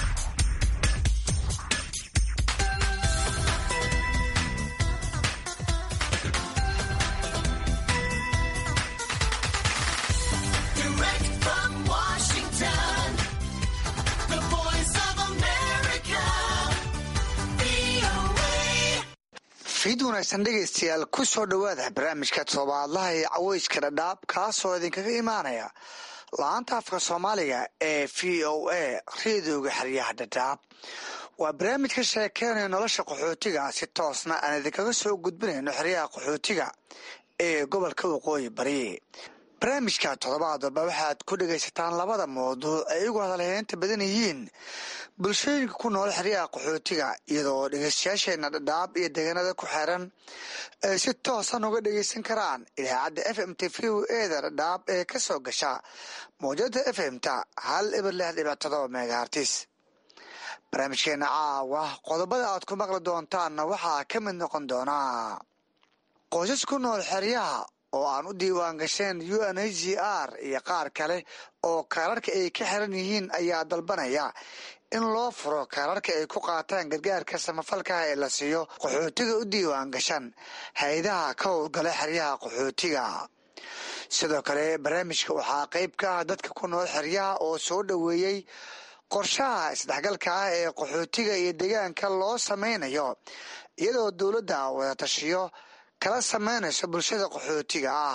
fiid wanaagsan dhegaystayaal ku soo dhowaada barnaamijka toddobaadlaha ee caweyska dhadhaab kaasoo idinkaga imaanaya la-aanta afka soomaaliga ee v o a reedooga xeryaha dhadhaab waa barnaamij ka sheekeynaya nolosha qaxootiga si toosna aan idinkaga soo gudbinayno xeryaha qaxootiga ee gobolka waqooyi bari barnaamijka toddobaad walba waxaad ku dhegaysataan labada mawduuc ay ugu hadalheynta badan yihiin bulshooyinka ku nool xeryaha qaxootiga iyadoo dhegeystayaasheena dhadhaab iyo deegaanada ku xeeran ay si toosan uga dhegeysan karaan idaacadda f m t v o eda dhadhaab ee ka soo gasha mawjada f m ta hal ibar lix dhibic todoba megahartis barnaamijkeena caawa qodobada aad ku maqli doontaanna waxaa ka mid noqon doonaa qoysas ku nool xeryaha oo aan u diiwaan gasheen u n h g r iyo qaar kale oo kaararka ay ka xiran yihiin ayaa dalbanaya in loo furo kaararka ay ku qaataan gargaarka samafalkaha ee la siiyo qaxootiga u diiwaan gashan hay-adaha ka howlgala xeryaha qaxootiga sidoo kale barnaamijka waxaa qeyb ka ah dadka ku nool xeryaha oo soo dhoweeyey qorshaha isdhexgalka ah ee qaxootiga iyo deegaanka loo sameynayo iyadoo dowladda wadatashiyo kala sameynayso bulshada qaxootiga ah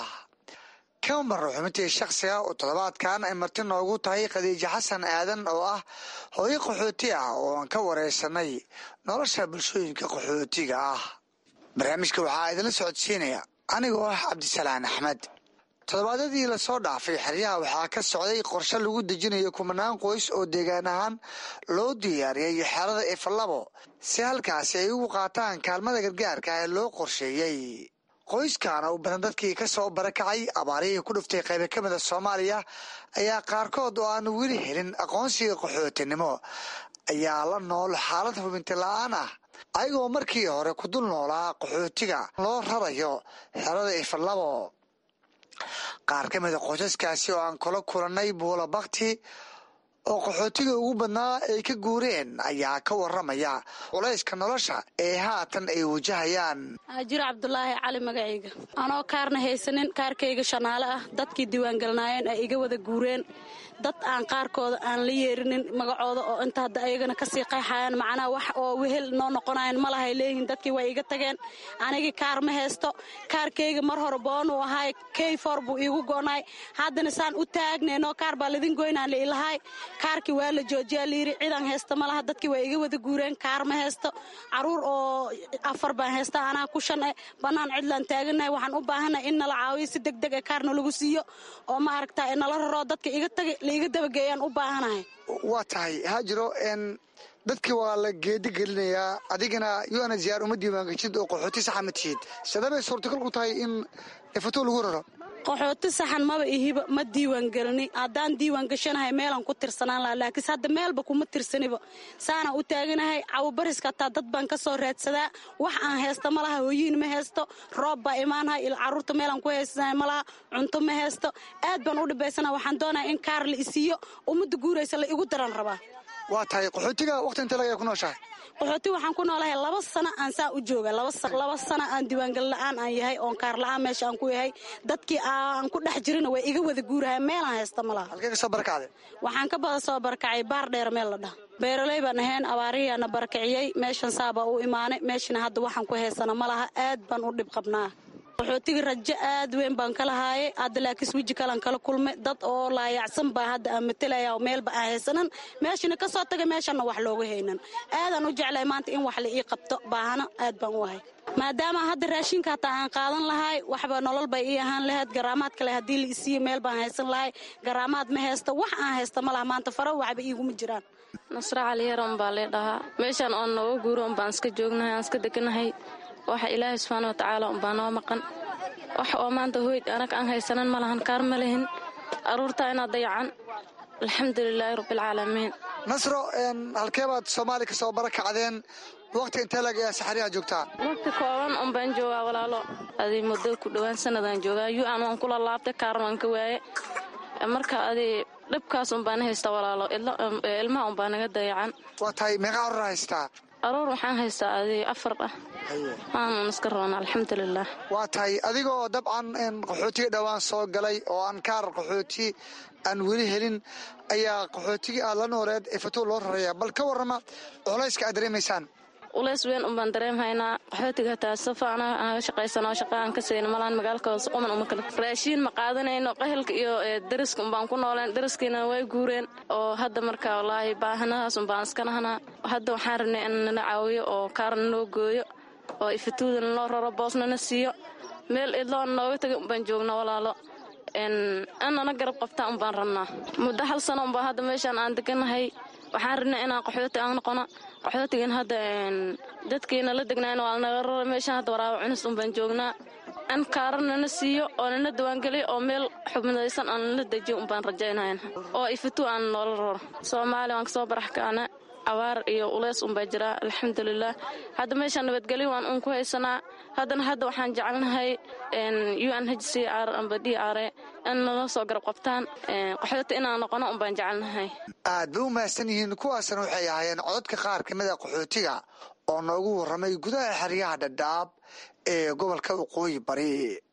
kamaro xubintii shakhsiga oo toddobaadkan ay marti noogu tahay khadiijo xasan aadan oo ah hooyo qaxooti ah oo aan ka wareysanay nolosha bulshooyinka qaxootiga ah barnaamijka waxaa idinla socodsiinaya anigoo ah cabdisalaan axmed toddobaadyadii lasoo dhaafay xeryaha waxaa ka socday qorshe lagu dejinayo kumanaan qoys oo deegaan ahaan loo diyaariyay xerada ifalabo si halkaasi ay ugu qaataan kaalmada gargaarka ee loo qorsheeyey qoyskaana u badan dadkii ka soo barakacay abaarihii ku dhuftay qaybo ka mida soomaaliya ayaa qaarkood oo aan weli helin aqoonsiga qaxootinimo ayaa la nool xaalad hubinti la-aan ah ayagoo markii hore ku dul noolaa qaxootiga loo rarayo xerada ifalabo qaar ka mida qoysaskaasi oo aan kula kulannay buula bakti oo qaxootiga ugu badnaa ay ka guureen ayaa ka waramaya culayska nolosha ee haatan ay wajahayaan jiro cabdulaahi cali magacayga anoo kaarna haysanin kaarkayga shanaale ah dadkii diiwaangelnaayeen ay iga wada guureen dad aan qaarkooda aan la yeerinin magacooda oo inta hadda ayagana kasii qayxayaan macnaha wax oo wehel noo noqonayan malahay leeyihiin dadkii way iga tageen anigii kaar ma haysto kaarkayga mar hore boonuu ahaay keyfor buu iigu go'naay haddana saan u taagnayno kaar baa lidin goynaan lailahay kaarkii waa la joojiyaa layidhi cidan haysta malaha dadkii waa iga wada guureen kaar ma haysto caruur oo afar baan haysta anaa ku shan eh bannaan cidlaan taaganahay waxaan u baahanay in nala caawiyo si deg deg ee kaarna lagu siiyo oo ma aragta nala raroo dadka iga tagay laiga dabageeyaan u baahanahay waa tahay haajiro n dadkii waa la geedi gelinayaa adigana yuana ziyaar uma diiwaangeshid oo qaxooti saxa ma tihid sidabay suurtagal ku tahay in ifato lagu raro qaxooti saxan maba ihiba ma diiwaan gelini haddaan diiwaan gashanahay meelaan ku tirsanaan laha laakiinse hadda meelba kuma tirsaniba saanaan u taaganahay cawabariska hataa dad baan ka soo raadsadaa wax aan haysta ma laha hooyiin ma haysto roob baa imaanahay il carruurta meelaan ku haysanahay ma laha cunto ma haysto aad baan u dhibaysana waxaan doonaya in kaar la isiiyo ummadda guuraysa la igu daran rabaa waa tahay qaxootiga waqti inta laga ku nooshahay qaxooti waxaan ku noolahay laba sano aan saa u jooga laba sano aan diiwaangel la-aan aan yahay oon kaar la-aan meesha aan ku yahay dadkii aan ku dhex jirina way iga wada guurahay meelaan haysta ma laha halkee ka soo barakacday waxaan ka bada soo barakacay baar dheer meel la dhaha beeraley baan ahayn abaarihiiana barakiciyey meeshan saabaa u imaanay meeshana hadda waxaan ku haysana ma laha aad baan u dhib qabnaa qaxootiga rajo aad weyn baan ka lahaayay hadda laakiis weji kalan kala kulmay dad oo laayacsan baa hadda aan matalaya oo meelba aan haysanan meeshana ka soo tagay meeshanna wax looga haynan aadaan u jeclay maanta in wax la ii qabto baahana aad baan u ahay maadaama hadda raashinka hataa aan qaadan lahay waxba nolol bay ii ahaan lahayd garaamaad kale haddii la isiiyo meel baan haysan lahay garaamaad ma haysto wax aan haysta ma laha maanta fara waxba iiguma jiraan nasra caliyaran baa lee dhahaa meeshaan oon nooga guuro unbaan iska joognahay aan iska deganahay waxa ilaahay subxaana watacaala unbaa noo maqan wax oo maanta hoyd anag aan haysanan ma lahan kaar ma lihin aruurtaa inaad dayacan alxamdulilaahi rabbialcaalamiin nasro halkee baad soomaali ka soo barakacdeen waqti intee lag ayaa saxariyaha joogtaa waqti kooban un baan joogaa walaalo adi muddo ku dhowaan sanadaan joogaa yu-an waan kula laabtay kaaran waan ka waaye marka adi dhibkaas un baan haystaa walaalo ilmaha un baa naga dayacan waa tahay meeqa carur haystaa aroor waxaan haystaa adi afar ah aanun iska roona alxamdulilah waa tahay adigoo dabcan qaxootiga dhowaan soo galay oo aan kaar qaxooti aan weli helin ayaa qaxootigii aad la nooleed ee fatuur loo raraya bal ka warrama culayska aad dareemaysaan ulays weyn un baan dareemhaynaa qaxootiga hataa safa anaga shaqaysano shaqa aan ka sayno malaan magaalka hoose quman uma kale raashiin ma qaadanayno qahelka iyo dariska un baan ku nooleen dariskiina way guureen oo hadda marka wallaahi baahanahaas un baan iska nahnaa hadda waxaan rabnay in nala caawiyo oo kaarna noo gooyo oo ifatuudana loo raro boosnana siiyo meel idloon nooga taga un baan joogna walaalo annana garab qabtaa un baan rabnaa muddo hal sano unbaa hadda meeshaan aan deganahay waxaan rabnay inaan qaxooti aan noqono qaxootigan hadda dadkiina la degnaayn waa naga rara meeshaan hadda waraabo cunis un baan joognaa an kaara nana siiyo oo nana diwaangeliyo oo meel xubnidaysan aan nala dejiyo un baan rajaynayn oo ifatu aan noola raro soomaaliya waan kasoo barax kaana cawaar iyo uleys unbaa jiraa alxamdulilah hadda meeshaan nabadgelyo waan un ku haysanaa haddana hadda waxaan jecelnahay u n h c r amba d r in nala soo garab qabtaan qaxooti inaan noqono un baan jecelnahay aad bay u mahadsan yihiin kuwaasna waxay ahaayeen cododka qaar ka mid a qaxootiga oo noogu warramay gudaha xeryaha dhadhaab ee gobolka waqooyi bari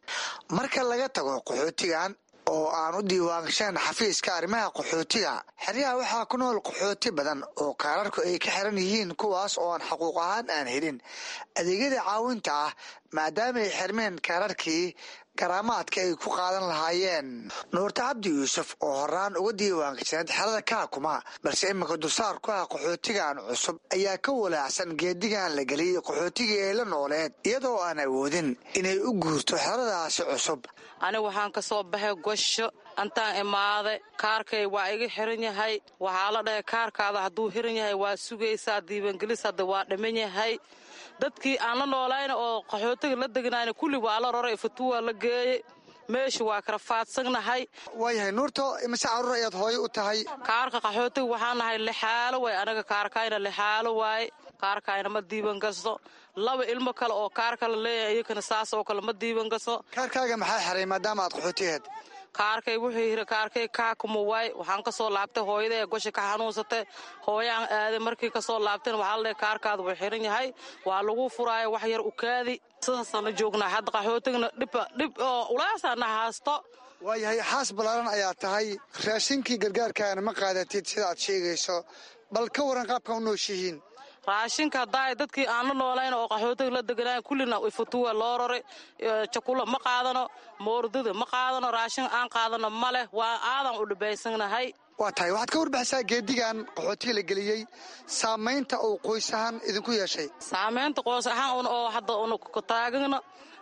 marka laga tago qaxootigan oo aan u diiwaangashaan xafiiska arrimaha qaxootiga xeryaha waxaa ku nool qaxooti badan oo kaararku ay ka xiran yihiin kuwaas oo aan xaquuq ahaan aan helin adeegyada caawinta ah maadaama ay xirmeen kaararkii garaamaadka ay ku qaadan lahaayeen nuurta cabdi yuusuf oo horaan uga diiwaangashaneed xerada kaakuma balse iminka dulsaar ku ah qaxootigan cusub ayaa ka walaacsan geedigan la geliyay qaxootigii ay la nooleed iyadoo aan awoodin inay u guurto xeradaasi cusub aniga waxaan ka soo baxay gosho antaan imaaday kaarkay waa iga xiran yahay waxaa la dhahay kaarkaada hadduu xiran yahay waa sugaysaa diiwaangelis hadda waa dhiman yahay dadkii aan la noolayna oo qaxootiga la degnayna kulli waa la roray fatuwaa la geeyey meesha waa kala faadsagnahay waayahay nuurto imise caruur ayaad hooyo u tahay kaarka qaxootiga waxaa nahay lixaalo waay anaga kaarkayna lixaalo waaye kaarkayna ma diiwan gasto laba ilmo kale oo kaarka la leeyahay iyakana saas oo kale ma diiwan gasto kaarkaaga maxaa xiray maadaama aad qaxooti aheed kaarkay wuxuu yiri kaarkay kaakuma waay waxaan ka soo laabtay hooyada ee gosha ka xanuunsatay hooyaan aaday markii ka soo laabteen waxaa la dhahay kaarkaada wuu xiran yahay waa lagu furaayo wax yar u kaadi sidaasana joognaa hadda qaxootigna dhibba dhib oo ulaasaana haasto waayahay xaas ballaaran ayaa tahay raashinkii gargaarkaana ma qaadatid sida aad sheegayso bal ka waran qaabka u nooshihiin raashinka haddaay dadkii aan la noolayn oo qaxootiga la deganaayn kullina ifatuwa loo roray jakula ma qaadano moordada ma qaadano raashin aan qaadano ma leh waa aadan u dhibaysanahay waa tahay waxaad ka warbixisaa geedigan qaxootiga la geliyey saamaynta uu qoys ahaan idinku yeeshay saamaynta qoys ahaan oo hadda una taagano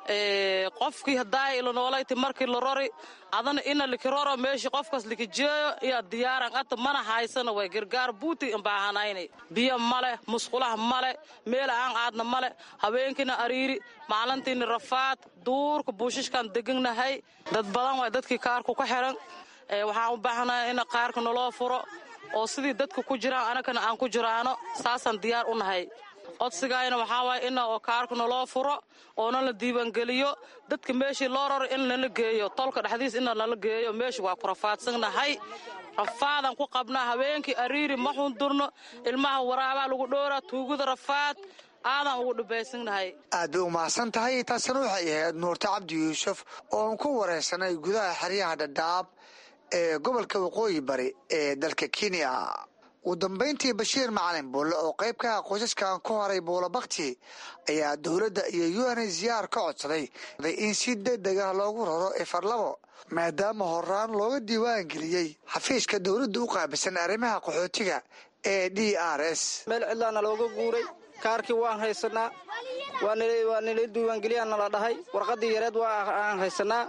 qofkii haddaay la noolayti markii la rori adana ina likiroro meeshii qofkaas likijeeyo iyo diyaaran ata mana haysana way gargaar buuti imbaahanayna biyo male musqulaha male meel aan aadna male habeenkiina ariiri maalintiina rafaad duurka buushishkaan deganahay dad badan waay dadkii kaarku ka xiran waxaan u baahanahay in qaarka naloo furo oo sidii dadka ku jiraan anagana aan ku jiraano saasaan diyaar u nahay codsigayna waxaa waaya ina oo kaarka naloo furo oona la diiwaangeliyo dadka meeshii loo raro in nala geeyo tolka dhexdiis ina nala geeyo meesha waa ku rafaadsannahay rafaadan ku qabnaa habeenkii ariiri ma xundurno ilmaha waraabaa lagu dhowraa tuugada rafaad aadan ugu dhibaysannahay aad bay u mahadsan tahay taasina waxay ahayd nuurta cabdi yuusuf oon ku waraysanay gudaha xeryaha dhadhaab ee gobolka waqooyi bari ee dalka kenya ugu dambayntii bashiir macalin buulle oo qayb ka ah qoysaskan ku horay buulo bakti ayaa dowladda iyo u n ziyaar ka codsaday in si degdeg ah loogu raro efarlabo maadaama horaan looga diiwaan geliyey xafiiska dowladda u qaabilsan arrimaha qaxootiga ee d r s meel cidlaana looga guuray kaarkii waan haysanaa waa nila diiwaangeliyaa nala dhahay warqadii yareed waa aan haysanaa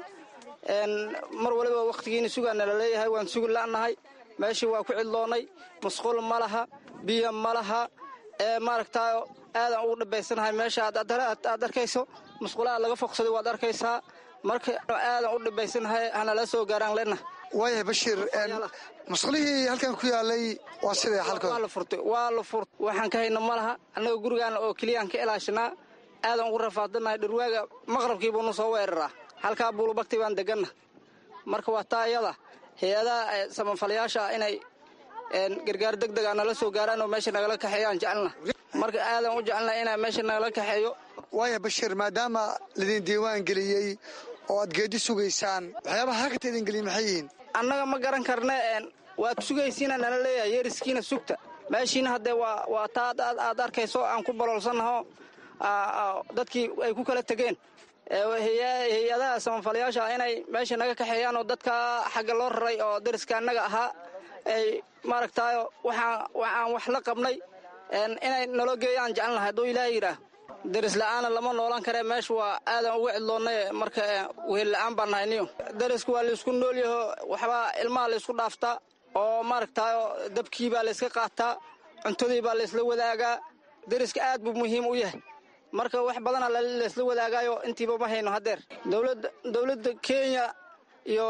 mar waliba wakhtigiina sugaa nala leeyahay waan sugi la'nahay meeshii waa ku cidloonnay musqul ma laha biyo ma laha maaragtaa aadan ugu dhibaysanahay meesha aad arkayso musqulaha laga foqsaday waad arkaysaa marka aadan u dhibaysanahay hanala soo gaaraan lena waayahay bashiir musqulihii halkan ku yaalay waa sidee waa la furtay waa la furt waxaan ka hayna ma laha annaga gurigaana oo keliyaan ka ilaashanaa aadan ugu rafaadanahay dhurwaaga maqrabkii buunu soo weeraraa halkaa buulubagti baan deganna marka waa taa iyada hay-adaha samafalayaasha inay gargaar deg dega nala soo gaaraan oo meesha nagala kaxeeyaan jecelna marka aadan u jecelna inaa meesha nagala kaxeeyo waaya bashiir maadaama laidin diiwaan geliyey oo aad geedi sugaysaan waxyaabaha halkata idin geliya maxay yihiin annaga ma garan karne waad sugaysiina nala leeyahay yeeriskiina sugta meeshiina haddee waa taa aad arkayso aan ku baloolsannaho dadkii ay ku kala tegeen hay-adaha samafalayaasha inay meesha naga kaxeeyaan oo dadka xagga loo raray oo dariska annaga ahaa ay maaragtaayo waxaan wax la qabnay inay naloo geeyaan jecelnahay hadduu ilaah yidhaah daris la'aana lama noolan karee meesha waa aadan uga cidloonnay marka wehel la'aan baan nahay niyo dariska waa laysku noolyaho waxbaa ilmaha laysku dhaaftaa oo maaragtaayo dabkii baa layska qaataa cuntadii baa laysla wadaagaa dariska aad buu muhiim u yahay marka wax badana laysla wadaagaayo intiiba ma hayno haddeer dowladda kenya iyo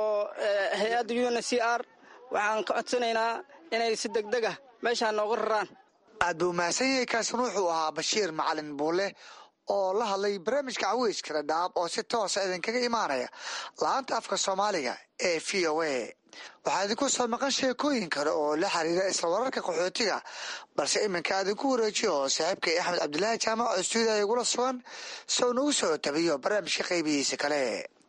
hay-adda u n c r waxaan ka codsanaynaa inay si degdeg ah meeshaa nooga raraan aad buu mahadsan yahay kaasina wuxuu ahaa bashiir macalin buule oo la hadlay barnaamijka caweyska dhadhaab oo si toosa idinkaga imaanaya la-aanta afka soomaaliga ee v o a waxaa idinku soo maqan sheekooyin kale oo la xiriira isla wararka qaxootiga balse iminka aadinku wareejiyo oo saaxiibkay axmed cabdilaahi jaamac oo stuudiya igula sugan sow nagu soo tabiyo barnaamijka qaybihiisa kale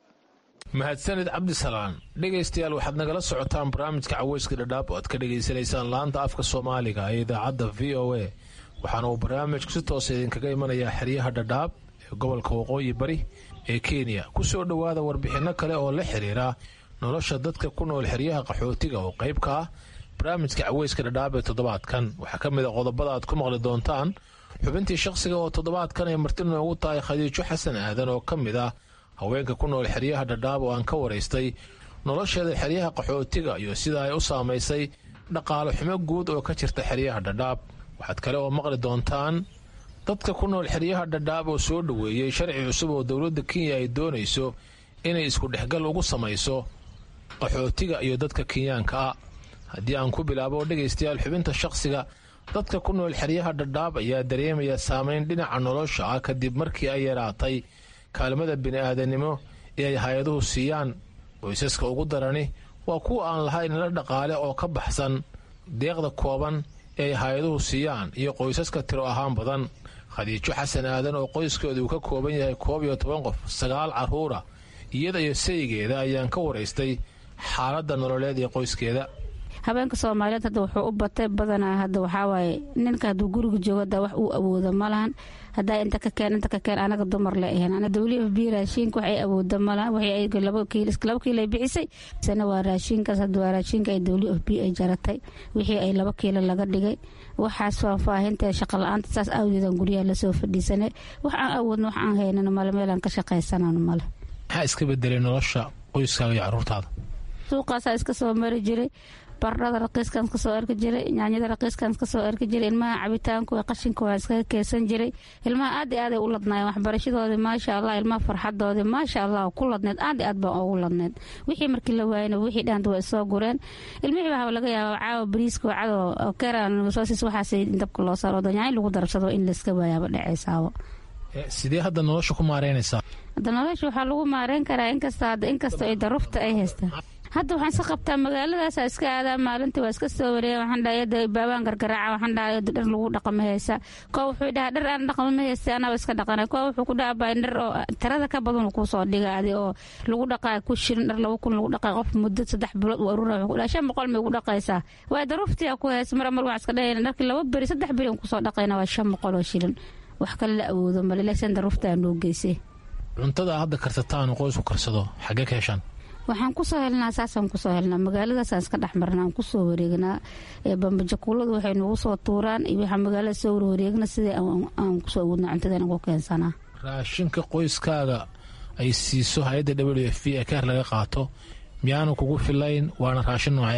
mahadsanid cabdisalaan dhegaystayaal waxaad nagala socotaan barnaamijka caweyska dhadhaab oo aad ka dhegaysanaysaan laanta afka soomaaliga ee idaacadda v o a waxaana uu barnaamijku si toosa idinkaga imanayaa xeryaha dhadhaab ee gobolka waqooyi bari ee kenya ku soo dhowaada warbixinno kale oo la xiriira nolosha dadka ku nool xeryaha qaxootiga oo qayb ka ah barnaamijka caweyska dhadhaab ee toddobaadkan waxaa ka mid a qodobada aad ku maqli doontaan xubintii shaqsiga oo toddobaadkan ay marti noogu tahay khadiijo xasan aadan oo ka mid ah haweenka ku nool xeryaha dhadhaab oo aan ka waraystay nolosheeda xeryaha qaxootiga iyo sida ay u saamaysay dhaqaalo xumo guud oo ka jirta xeryaha dhadhaab waxaad kale oo maqli doontaan dadka ku nool xeryaha dhadhaab oo soo dhoweeyey sharci cusub oo dowladda kenya ay doonayso inay isku dhexgal ugu samayso qaxootiga iyo dadka kenyaanka ah haddii aan ku bilaabo dhegaystayaal xubinta shaqsiga dadka ku nool xeryaha dhadhaab ayaa dareemaya saameyn dhinaca nolosha ah kadib markii ay yaraatay kaalmada bini'aadanimo ee ay hay-aduhu siiyaan qoysaska ugu darani waa kuwa aan lahayn la dhaqaale oo ka baxsan deeqda kooban ee ay hay-aduhu siiyaan iyo qoysaska tiro ahaan badan khadiijo xasan aadan oo qoyskeedu uu ka kooban yahay koob iyo toban qof sagaal carruura iyada iyo saygeeda ayaan ka waraystay xaaladda nololeed ee qoyskeeda habeenka soomaaliyeed hadda wuxuu u batay badanaa hadda waxaawaaye ninka hadduu guriga joogo hadda wax uu awoodo malahan haddaa inta ka keen inta ka keen anaga dumar le ahayn ana dawli f b raashiinka waxay awooda malahan waxay laba kiil laba kiil ay bixisay sana waa raashiinkaas hadda waa raashiinka ay dawli f b ay jaratay wixii ay laba kiilo laga dhigay waxaas faahfaahinta shaqa la-aanta saas awgeedan guryaha lasoo fadhiisanay wax aan awoodna wax aan haynan male meelaan ka shaqaysanano male maxaa iska bedelay nolosha qoyskaaga iyo caruurtaada suuqaasaa iska soo mari jiray bardhada raqiiskan kasoo arki jiray yaanyada raqiiskan kasoo arki jiray ilmaha cabitaanku qashinka waa iskaga keesan jiray ilmaha aad i aaday u ladnaayeen waxbarashadoodii maasha allah ilmaha farxadoodii maasha allah ku ladneed aad i aad baan ugu ladneed wixii markii la waayana wixii dhahanta waa isoo gureen ilmihii baa laga yaaba caawa bariiska wacado keran soosis waxaas dabka loo saaro danyaay lagu darabsado in layska waayaaba dhacaysaabo sidee hadda nolosha ku maareynaysaa hadda nolosha waxaa lagu maareyn karaa inkasta hadda inkasta ay darufta ay haystaan hadda waxaan iska qabtaa magaaladaasa iska aadaa maalintii waa iska soo wareeya waxaan dhahay yada baabaan gargaraaca waxaan dhahay dhar lagu dhaqama haysa koo wuxuu dhahaa dhar aan dhaqama ma haysta anaba iska dhaqana koo wuxuu ku dhaha baa dhar oo tirada ka badan kuu soo dhiga adi oo lagu dhaqaa ku shirin dhar laba kun lagu dhaqaa qof muddo saddex bilood uu arura wuxuu ku dhaha shan boqol may ugu dhaqaysaa waa daruftii ku haysa mar mar waxaan iska dhahayna dharkii laba beri saddex beri aan kusoo dhaqayna waa shan boqol oo shilin wax kale la awoodo male laakiin daruftaa noo geysay cuntada hadda karsataan qoysku karsado xaggee ka heshaan waxaan kusoo helnaa saasaan kusoo helnaa magaaladaasaan iska dhexmarnaa aan kusoo wareegnaa bambajakuuladu waxay nagu soo tuuraan iyo waxaa magaalada soo warwareegna sidii aan kusoo awoodna cuntadan ugu keensanaa raashinka qoyskaaga ay siiso hay-adda w f v ee keer laga qaato miyaanu kugu filayn waana raashin noocay ah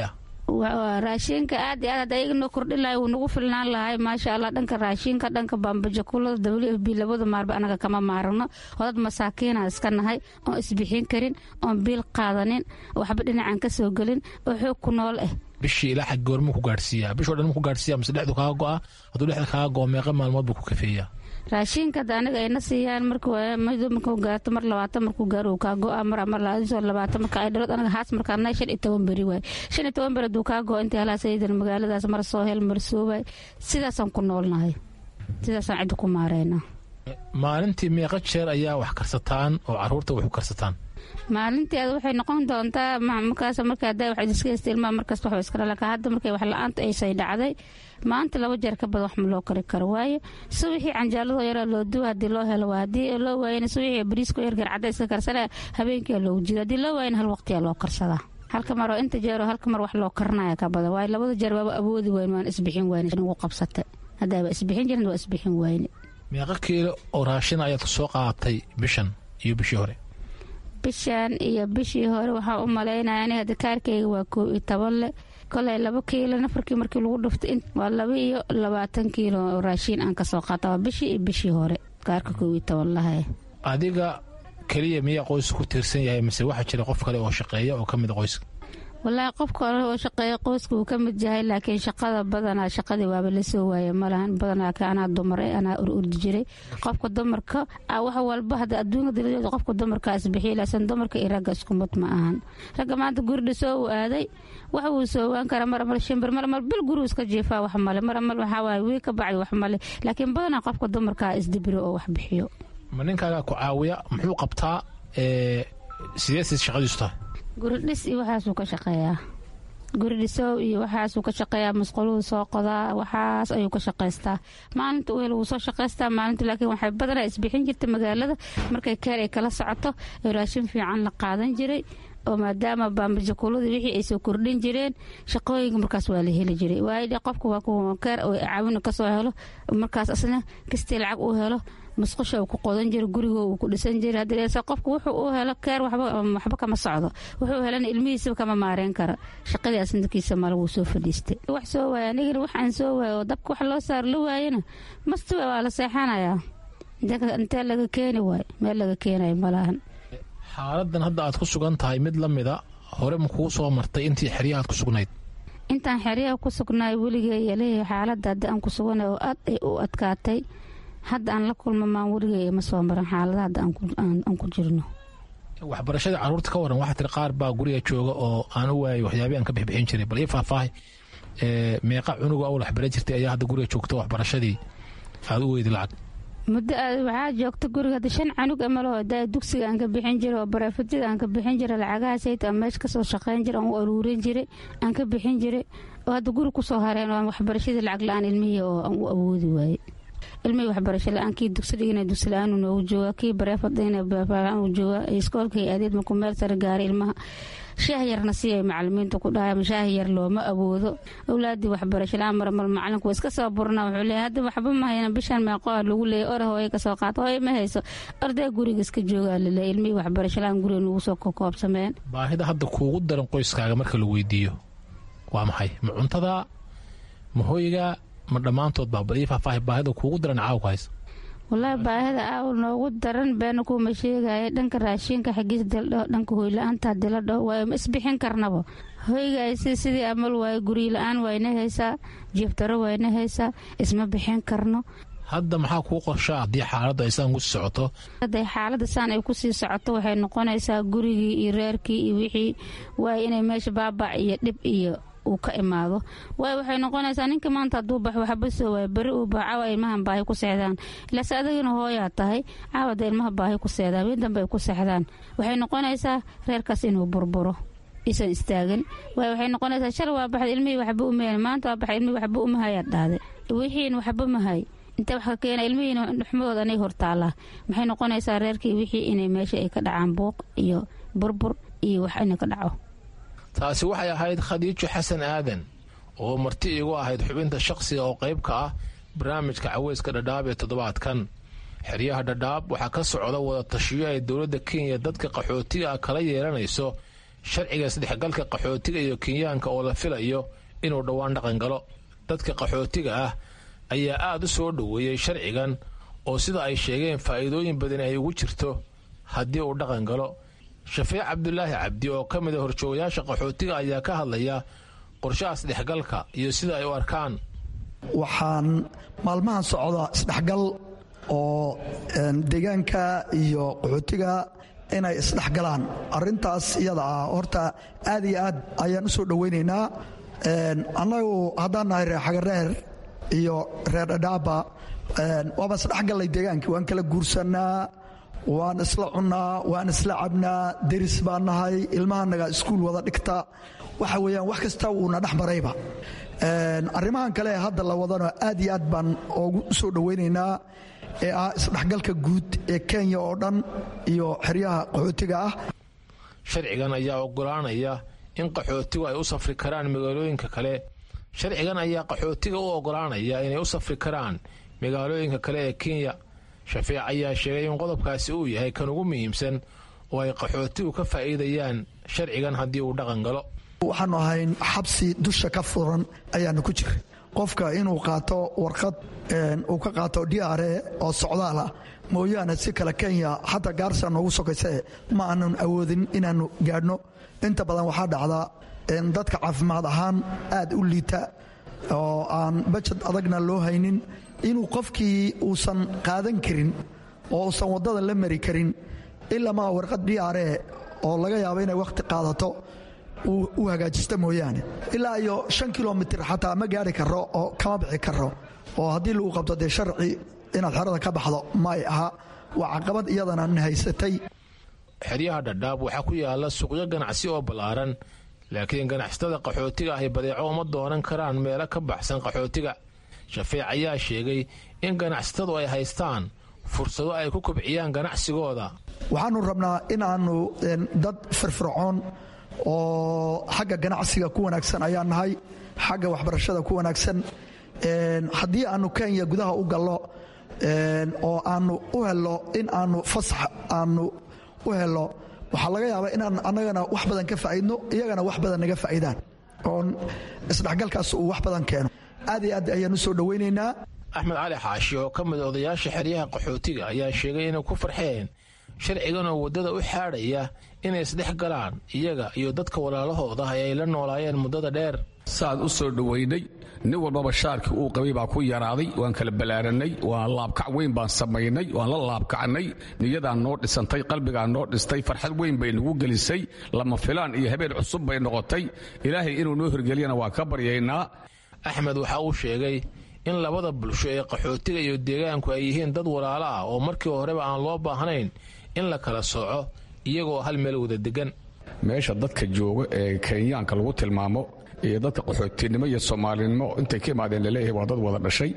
raashinka aad iyo aad hadda ayaga noo kordhin lahay wuu nagu filnaan lahay maasha allah dhanka raashinka dhanka baambajakulada w f b labada maarba anaga kama maarano oo dad masaakiina iska nahay oon isbixin karin oon biil qaadanin waxba dhinacan ka soo gelin oo xoog ku nool ah bishii ilaa xag goormuu ku gaadhsiiyaa bishoo dhan ku gaadhsiiya mise dhexdu kaaga go'a hadduu dhexda kaaga go'o meeqa maalmood buu ku kafeeyaa raashinka hadda aniga ayna siiyaan marmarkuu gaarto mar labaatan markuu gaaro uu kaa go'a mar mar labaatan marka ay dhalood anaga haas markaana shan iyo toban beri waay shan iyo toban beri hadduu kaa go'o intii halaas aydan magaaladaas mar soo hel mar soo waay sidaasaan ku noolnahay sidaasaan cidda ku maareynaa maalintii meeqa jeer ayaa wax karsataan oo caruurta wax u karsataan maalinteeda waxay noqon doontaa markaas marka hadda wax iska haysta ilmaha markasta wax iska dhalaka hadda markay wax la-aanta aysay dhacday maanta laba jeer ka badan wax ma loo kari karo waayo subaxii canjaaladoo yaraa loo duwa haddii loo helo waa haddii loo waayana subaxii bariisko yar garcadda iska karsanaya habeenkia loogu jiro haddii loo waayana hal waqtiyaa loo karsadaa halka mar oo inta jeer oo halka mar wax loo karanaya ka badan waayo labada jeer waaba awoodi wayn waan isbixin wayne ugu qabsatay haddaaba isbixin jirin waa isbixin wayne meeqa kiilo oo raashin ayaad soo qaadatay bishan iyo bishii hore bishan iyo bishii hore waxaa u malaynaya aniga dakaarkayga waa koo iyo toban leh kolay laba kiilo nafarkii markii lagu dhuftay waa laba iyo labaatan kiilo oo raashiin aan kasoo qaata waa bishii iyo bishii hore kaarka koo iyo toban lahay adiga keliya miyaa qoyska ku tiirsan yahay mise waxaa jira qof kale oo shaqeeya oo ka mid a qoyska walaahi qofka hore oo shaqeeya qoyska wuu ka mid yahay laakiin shaqada badanaa shaqadii waaba la soo waaya malahan badanaa ka anaa dumar anaa ur urdi jiray qofka dumarka wax walba hadda adduunka daladeeda qofka dumarka isbixiya laakiin dumarka iyo ragga isku mid ma ahan ragga maanta guri soo uu aaday wax wuu soowaan kara mar mar shimbir mar mar bil gurigu iska jiifaa wax male mar mar waxaa waaye wii ka bacdi wax male laakiin badanaa qofka dumarka isdibiro oo wax bixiyo ma ninkaaga ku caawiya muxuu qabtaa sidee siis shaqadiisu tahay guridhis iyo waxaasuu ka shaqeeyaa guridhisow iyo waxaasuu ka shaqeeyaa musquluhu soo qodaa waxaas ayuu ka shaqaystaa maalinta u hel wuu soo shaqaystaa maalinta laakiin waxay badanaa isbixin jirta magaalada markay keer ay kala socoto ee raashin fiican la qaadan jiray oo maadaama baambajakuuladii wixii ay soo kordhin jireen shaqooyinka markaas waa la heli jiray waayo qofka waa kuwa keer oo caawina kasoo helo markaas asna kastii lacag uu helo musqusha uu ku qodan jira gurigo uu ku dhisan jira haddase qofku wuxuu u helo keer waxba kama socdo wuxuu helana ilmihiisaba kama maareen kara shaqadii asnadkiisa male wuu soo fadhiistay wax soo waaya anigana waxaan soo waaya oo dabka wax loo saar la waayana mastuwa waa la seexanayaa intee laga keeni waayo meel laga keenayo malahan xaaladan hadda aad ku sugan tahay mid la mida hore ma kuu soo martay intii xeryaha aad ku sugnayd intaan xeryaha ku sugnaay weligeeya leeyahay xaaladda haddi aan ku suganay oo aad ay u adkaatay hadda aan la kulma maan weligeeya ma soo maran xaalada hadda aan ku jirno waxbarashada caruurta ka waran waxaa tiri qaar baa guriga jooga oo aan u waayay waxyaabii aan ka bixbixin jiray bal ii faahfaahay meeqa cunuga awl waxbaran jirtay ayaa hadda guriga joogta waxbarashadii aad u weydi lacag muddo waxaa joogta guriga hadda shan canug amalo da dugsiga aan ka bixin jiray oo bareefadida aan ka bixin jiray lacagahaasayt aan meesha kasoo shaqayn jiray aan u aruurin jiray aan ka bixin jiray oo hadda guri kusoo hareen oo waxbarashadii lacag la-aan ilmihii oo aan u awoodi waayey ilmihii waxbarasho la-aan kii dugsi dhigina dugsi la-aan noogu jooga kii bareefad dhigina bareefad uu jooga iskoolkii adeed markuu meel sare gaaray ilmaha shaah yarna si ay macalimiinta ku dhahay shaah yar looma awoodo awlaadii waxbarasho la-aan marmal macalinku waa iska soo burna wuxuu leeyahay hadda waxba ma hayna bishan meeqo ah lagu leeyay ore hooye kasoo qaata hooye ma hayso arday guriga iska joogaa laleeyay ilmihii waxbarasho la-aan guriga nugu soo kokoobsameen baahida hadda kuugu daran qoyskaaga marka la weydiiyo waa maxay ma cuntada ma hoyga ma dhammaantood baa bal ii faahfaahay baahida kuugu daran caawka haysa wallaahi baahida aawl noogu daran beena kuuma sheegaya dhanka raashinka xagiis diladhaho dhanka hoyla-aanta diladhaho waayo ma isbixin karnaba hoygaasi sidii amal waayo guryi la-aan wayna haysaa jiiftaro wayna haysaa isma bixin karno hadda maxaa kuu qorshaa haddii xaaladda ay saan kusii socoto hadday xaaladda saan ay kusii socoto waxay noqonaysaa gurigii iyo reerkii iyo wixii waayo inay meesha baabac iyo dhib iyo uu ka imaado waayo waxay noqonaysaa ninka maanta hadduu bax waxba soo waayo beri uu bax caawa ilmahan baahi ku seexdaan ilaase adagina hooyaa tahay caawada ilmaha baahi ku seexdaan mid dambe ay ku seexdaan waxay noqonaysaa reerkaas inuu burburo isan istaagin waayo waxay noqonaysaa shal waa baxda ilmihii waxba umahan maanta waa baxda ilmihii waxba umahayaad dhahday wixiin waxba mahay intee wax ka keena ilmihiina dhuxmadooda anay hortaallaa maxay noqonaysaa reerkii wixii inay meesha ay ka dhacaan buuq iyo burbur iyo wax inay ka dhaco taasi waxay ahayd khadiijo xasan aadan oo marti iigu ahayd xubinta shaqsiga oo qayb ka ah barnaamijka caweyska dhadhaab ee toddobaadkan xeryaha dhadhaab waxaa ka socda wada tashiyo ay dowladda kenya dadka qaxootiga ah kala yeelanayso sharciga isdhexgalka qaxootiga iyo kenyaanka oo la filayo inuu dhowaan dhaqan galo dadka qaxootiga ah ayaa aad u soo dhoweeyey sharcigan oo sida ay sheegeen faa'iidooyin badan ay ugu jirto haddii uu dhaqan galo shafiic cabdulaahi cabdi oo ka mid a horjoogayaasha qaxootiga ayaa ka hadlaya qorshaha isdhexgalka iyo sida ay u arkaan waxaan maalmahan socda isdhexgal oo deegaanka iyo qaxootiga inay isdhexgalaan arintaas iyada ah horta aad iyo aad ayaan u soo dhowaynaynaa annagu haddaan nahay reer xagareer iyo reer dhadhaaba waaba isdhexgallay deegaankii waan kala guursanaa waan isla cunnaa waan isla cabnaa deris baan nahay ilmahanaga iskuul wada dhigta waxa weeyaan wax kasta wuuna dhex marayba arrimahan kale ee hadda la wadano aad iyo aad baan ugu soo dhowaynaynaa ee ah isdhexgalka guud ee kenya oo dhan iyo xeryaha qaxootiga ah sharcigan ayaa ogolaanaya in qaxootigu ay u safri karaan magaalooyinka kale sharcigan ayaa qaxootiga u ogolaanaya inay u safri karaan magaalooyinka kale ee kenya shafiic ayaa sheegay in qodobkaasi uu yahay kan ugu muhiimsan oo ay qaxootigu ka faa'iidayaan sharcigan haddii uu dhaqan galo waxaanu ahayn xabsi dusha ka furan ayaanu ku jira qofka inuu qaato warqad uu ka qaato d r e oo socdaal ah mooyaane si kale kenya xataa gaarsa noogu sokayse ma aanan awoodin inaannu gaadhno inta badan waxaa dhacda dadka caafimaad ahaan aad u liita oo aan bajad adagna loo haynin inuu qofkii uusan qaadan karin oo uusan waddada la mari karin ilamaa warqad d r e oo laga yaabo inay wakhti qaadato u hagaajista mooyaane ilaa iyo shan kilomitir xataa ma gaari karo oo kama bixi karo oo haddii lagu qabto dee sharci inaad xerada ka baxdo may aha waa caqabad iyadana na haysatay xeryaha dhadhaab waxaa ku yaala suuqyo ganacsi oo ballaaran laakiin ganacsatada qaxootiga ahi badeeco uma doonan karaan meelo ka baxsan qaxootiga shafiic ayaa sheegay in ganacsatadu ay haystaan fursado ay ku kobciyaan ganacsigooda waxaanu rabnaa in aanu dad firfircoon oo xagga ganacsiga ku wanaagsan ayaa nahay xagga waxbarashada ku wanaagsan haddii aanu kenya gudaha u gallo oo aanu u helo in aanu fasax aanu u helo waxaa laga yaabaa inaan annagana wax badan ka faa'iidno iyagana wax badan naga faa'iidaan oon isdhexgalkaas uu wax badan keeno aad iyo aad ayaan u soo dhowaynaynaa axmed cali xaashi oo ka mid odayaasha xeryaha qaxootiga ayaa sheegay inay ku farxeen sharcigan oo waddada u xaadhaya inay isdhex galaan iyaga iyo dadka walaalahooda ay ay la noolaayeen muddada dheer saaad u soo dhowaynay nin walbaba shaarkii uu qabay baa ku yaraaday waan kala ballaaranay waan laabkac weyn baan samaynay waan la laabkacnay niyadaan noo dhisantay qalbigaan noo dhistay farxad weyn bay nagu gelisay lama filaan iyo habeen cusub bay noqotay ilaahay inuu noo hirgeliyana waan ka baryaynaa axmed waxa uu sheegay in labada bulsho ee qaxootiga iyo deegaanku ay yihiin dad walaalo ah oo markii horeba aan loo baahnayn in la kala sooco iyagoo hal meel wada degan meesha dadka jooga ee kenyaanka lagu tilmaamo iyo dadka qaxootinimo iyo soomaalinimo intay ka imaadeen laleeyahay waa dad wada dhashay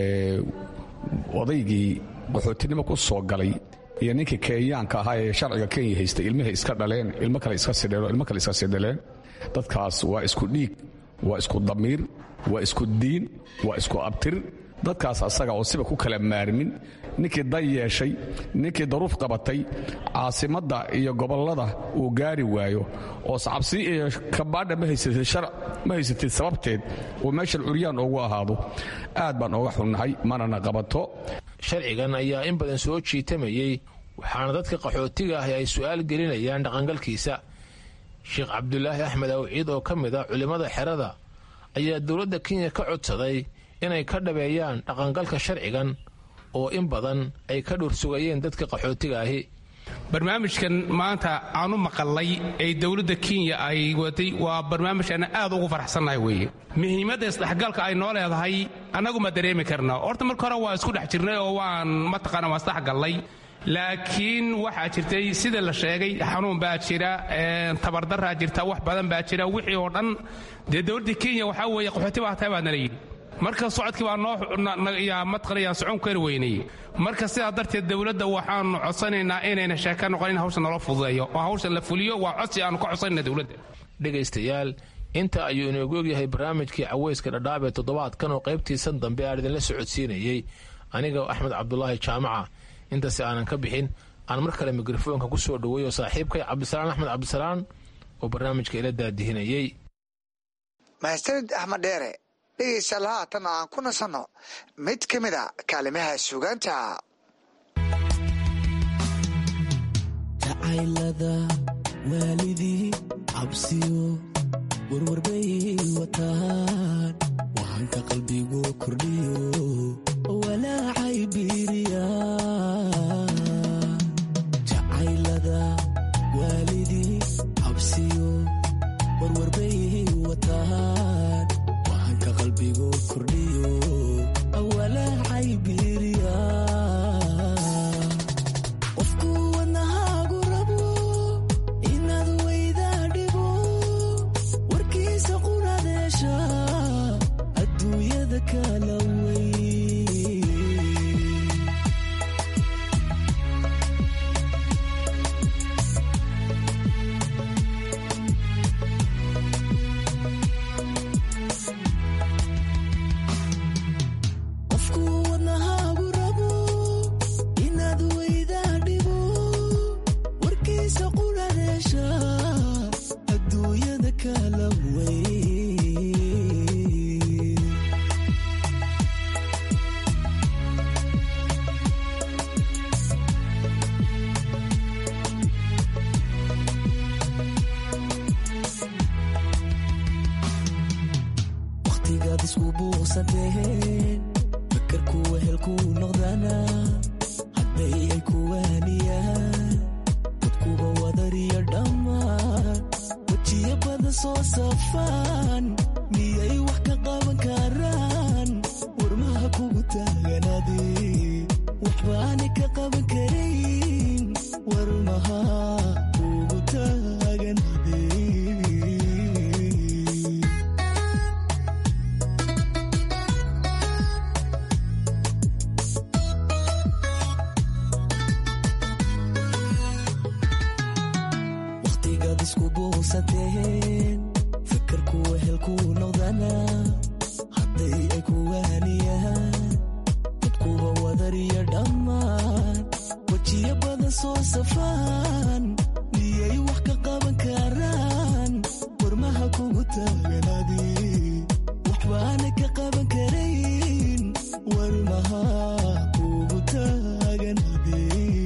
odaygii qaxootinimo ku soo galay iyo ninkii kenyaanka ahaa ee sharciga kenya haystay ilmihay iska dhaleen ilmo kale iska sidheen ilmo kale iska sidhaleen dadkaas waa isku dhiig waa isku damiir waa isku diin waa isku abtir dadkaas asaga oo siba ku kala maarmin ninkii dan yeeshay ninkii daruuf qabatay caasimadda iyo gobollada uu gaari waayo oo sacabsi iyo kabaadha ma haysatid sababteed uu meeshan curyaan ugu ahaado aad baan ooga xunnahay manana qabato sharcigan ayaa in badan soo jiitamayey waxaana dadka qaxootiga ahi ay su'aal gelinayaan dhaqangalkiisa sheekh cabdulaahi axmed awciid oo ka mid ah culimmada xerada ayaa dowladda kenya ka codsaday inay ka dhabeeyaan dhaqangalka sharcigan oo in badan ay ka dhuursugayeen dadka qaxootiga ahi barnaamijkan maanta aan u maqalay ee dowladda kenya ay waday waa barnaamij aan aad ugu faraxsannahay weeye muhiimadda isdhexgalka ay noo leedahay annagu ma dareemi karna horta marka hore waa isku dhex jirnay oo waan mataqaana waan isdhexgallay laakiin waxaa jirtay sida la sheegay xanuun baa jira tabardaraa jirta wax badan baa jira wixii oo dhan dee dowladda kenya waxaa weeye qaxooti baa tahay baa nala yidhi marka socodkii baa noo matqanayaan socon kari weynay marka sidaa darteed dowladda waxaanu codsanaynaa inayna sheeka noqon in hawshan naloo fududeeyo oo hawshan la fuliyo waa codsi aanu ka codsanayna dowladda dhegaystayaal inta ayuu inoogu ogyahay barnaamijkii caweyska dhadhaab ee toddobaadkan oo qaybtiisan dambe aan idinla socodsiinayey aniga axmed cabdulaahi jaamaca intaasi aanan ka bixin aan mar kale mikrofoonka ku soo dhoweeyo saaxiibkay cabdisalaan axmed cabdisalaan oo barnaamijka ila daadihinayey mahadsanid axmed dheere dhegaystayaal haatan aan ku nasanno mid ka mid a kaalimaha suugaanta jacaylada waalidii cabsiyo warwarbay wataan wahanka qalbigu kordhiyo walaacay biiriya jacaylada waalidii cabsiyo warwarbay wataan wahanka qalbigu kordhiyo walaacay biiriya qofku wadnahaagu rabo inaad weydaa dhibo warkiisa qunadeesha adduunyada kala wey qofku wadnahaagu rabo inaad weydaa dhibo warkiisa qunadeesha adduunyada kala wey wakhtigaad isku buuqsateen fakarku wehelku noqdana hadday ay ku waaniyaan dadkuba wadariyo dhammaan wejiyo badan soo safaan miyay wax ka qaban karaan warmaha kugu taaganade waxbaanay ka qaban karayn warmaha kugu taaganade wakhtigaad isku buuqsateen fakarku wehelku noqdana hadday ay ku waaniyaan dadkuba wadariyo dhammaan wejiyo badan soo safaan miyay wax ka qaban karaan warmaha kugu taaganade waxbaanay ka qaban karayn warmaha kugu taaganade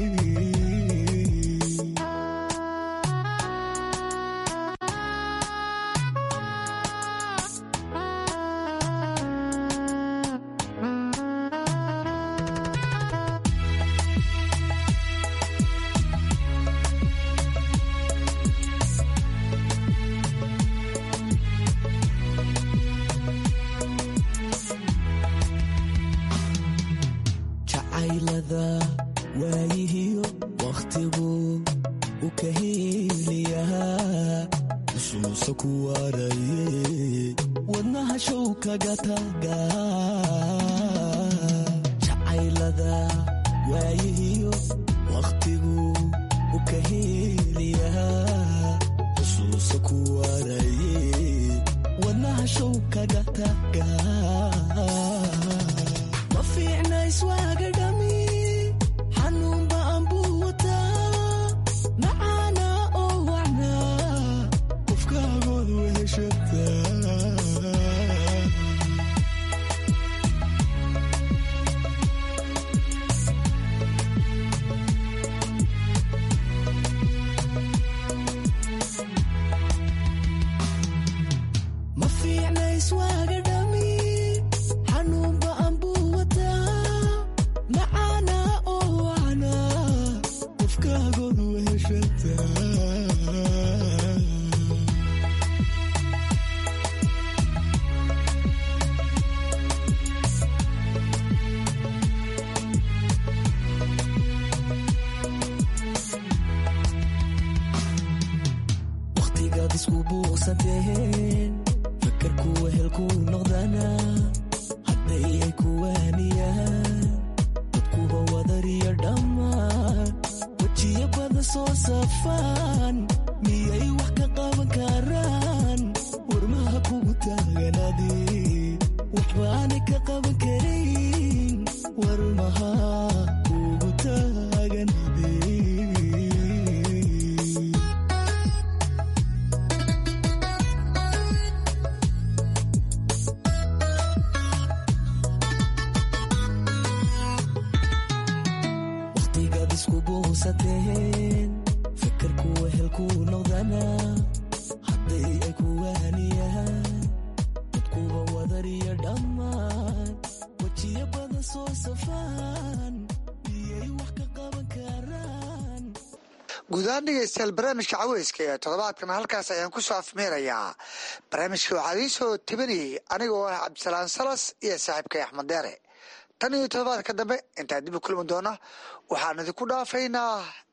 jacaylada waayihiyo wakhtigu u ka heliyaa xusuusa ku waaraye wadnaha show kaga taga jacaylada waayihiyo wakhtigu u ka heliyaa xusuusa ku waaraye wadnaha show kaga taga ma fiicna iswaaga dhami xanuun ba'an buu wataa macaana oo wacnaa qofkaagood weheshataa ma fiicna iswaaga dhami xanuun ba'an buu wataa macaana oo wacnaa qofkaagood weheshataa wakhtigaad isku buuqsateen fakarku wehelku noqdana hadday ay ku waaniyaan dadkuba wadariyo dhammaan wejiyo badan soo safaan miyay wax ka qaban karaan warmaha kugu taaganade waxbaanay ka qaban karayn warmaha kugu taaganade quuqsateen fakarku wehelkuu noqdana hadday ay ku waaniyaan dadkuba wadariyo dhammaan wejiyo badan soo safaan miyay wax ka qaban karaan guud ahaan dhegeystayaal barnaamijka caweyska ee toddobaadkan halkaas ayaan ku soo afmeerayaa barnaamijka waxaa idiin soo tebinayay anigoo ah cabdisalaan salas iyo saaxiibkay axmed deere tan iyo toddobaadka dambe intaan dib u kulmi doona waxaan idinku dhaafaynaa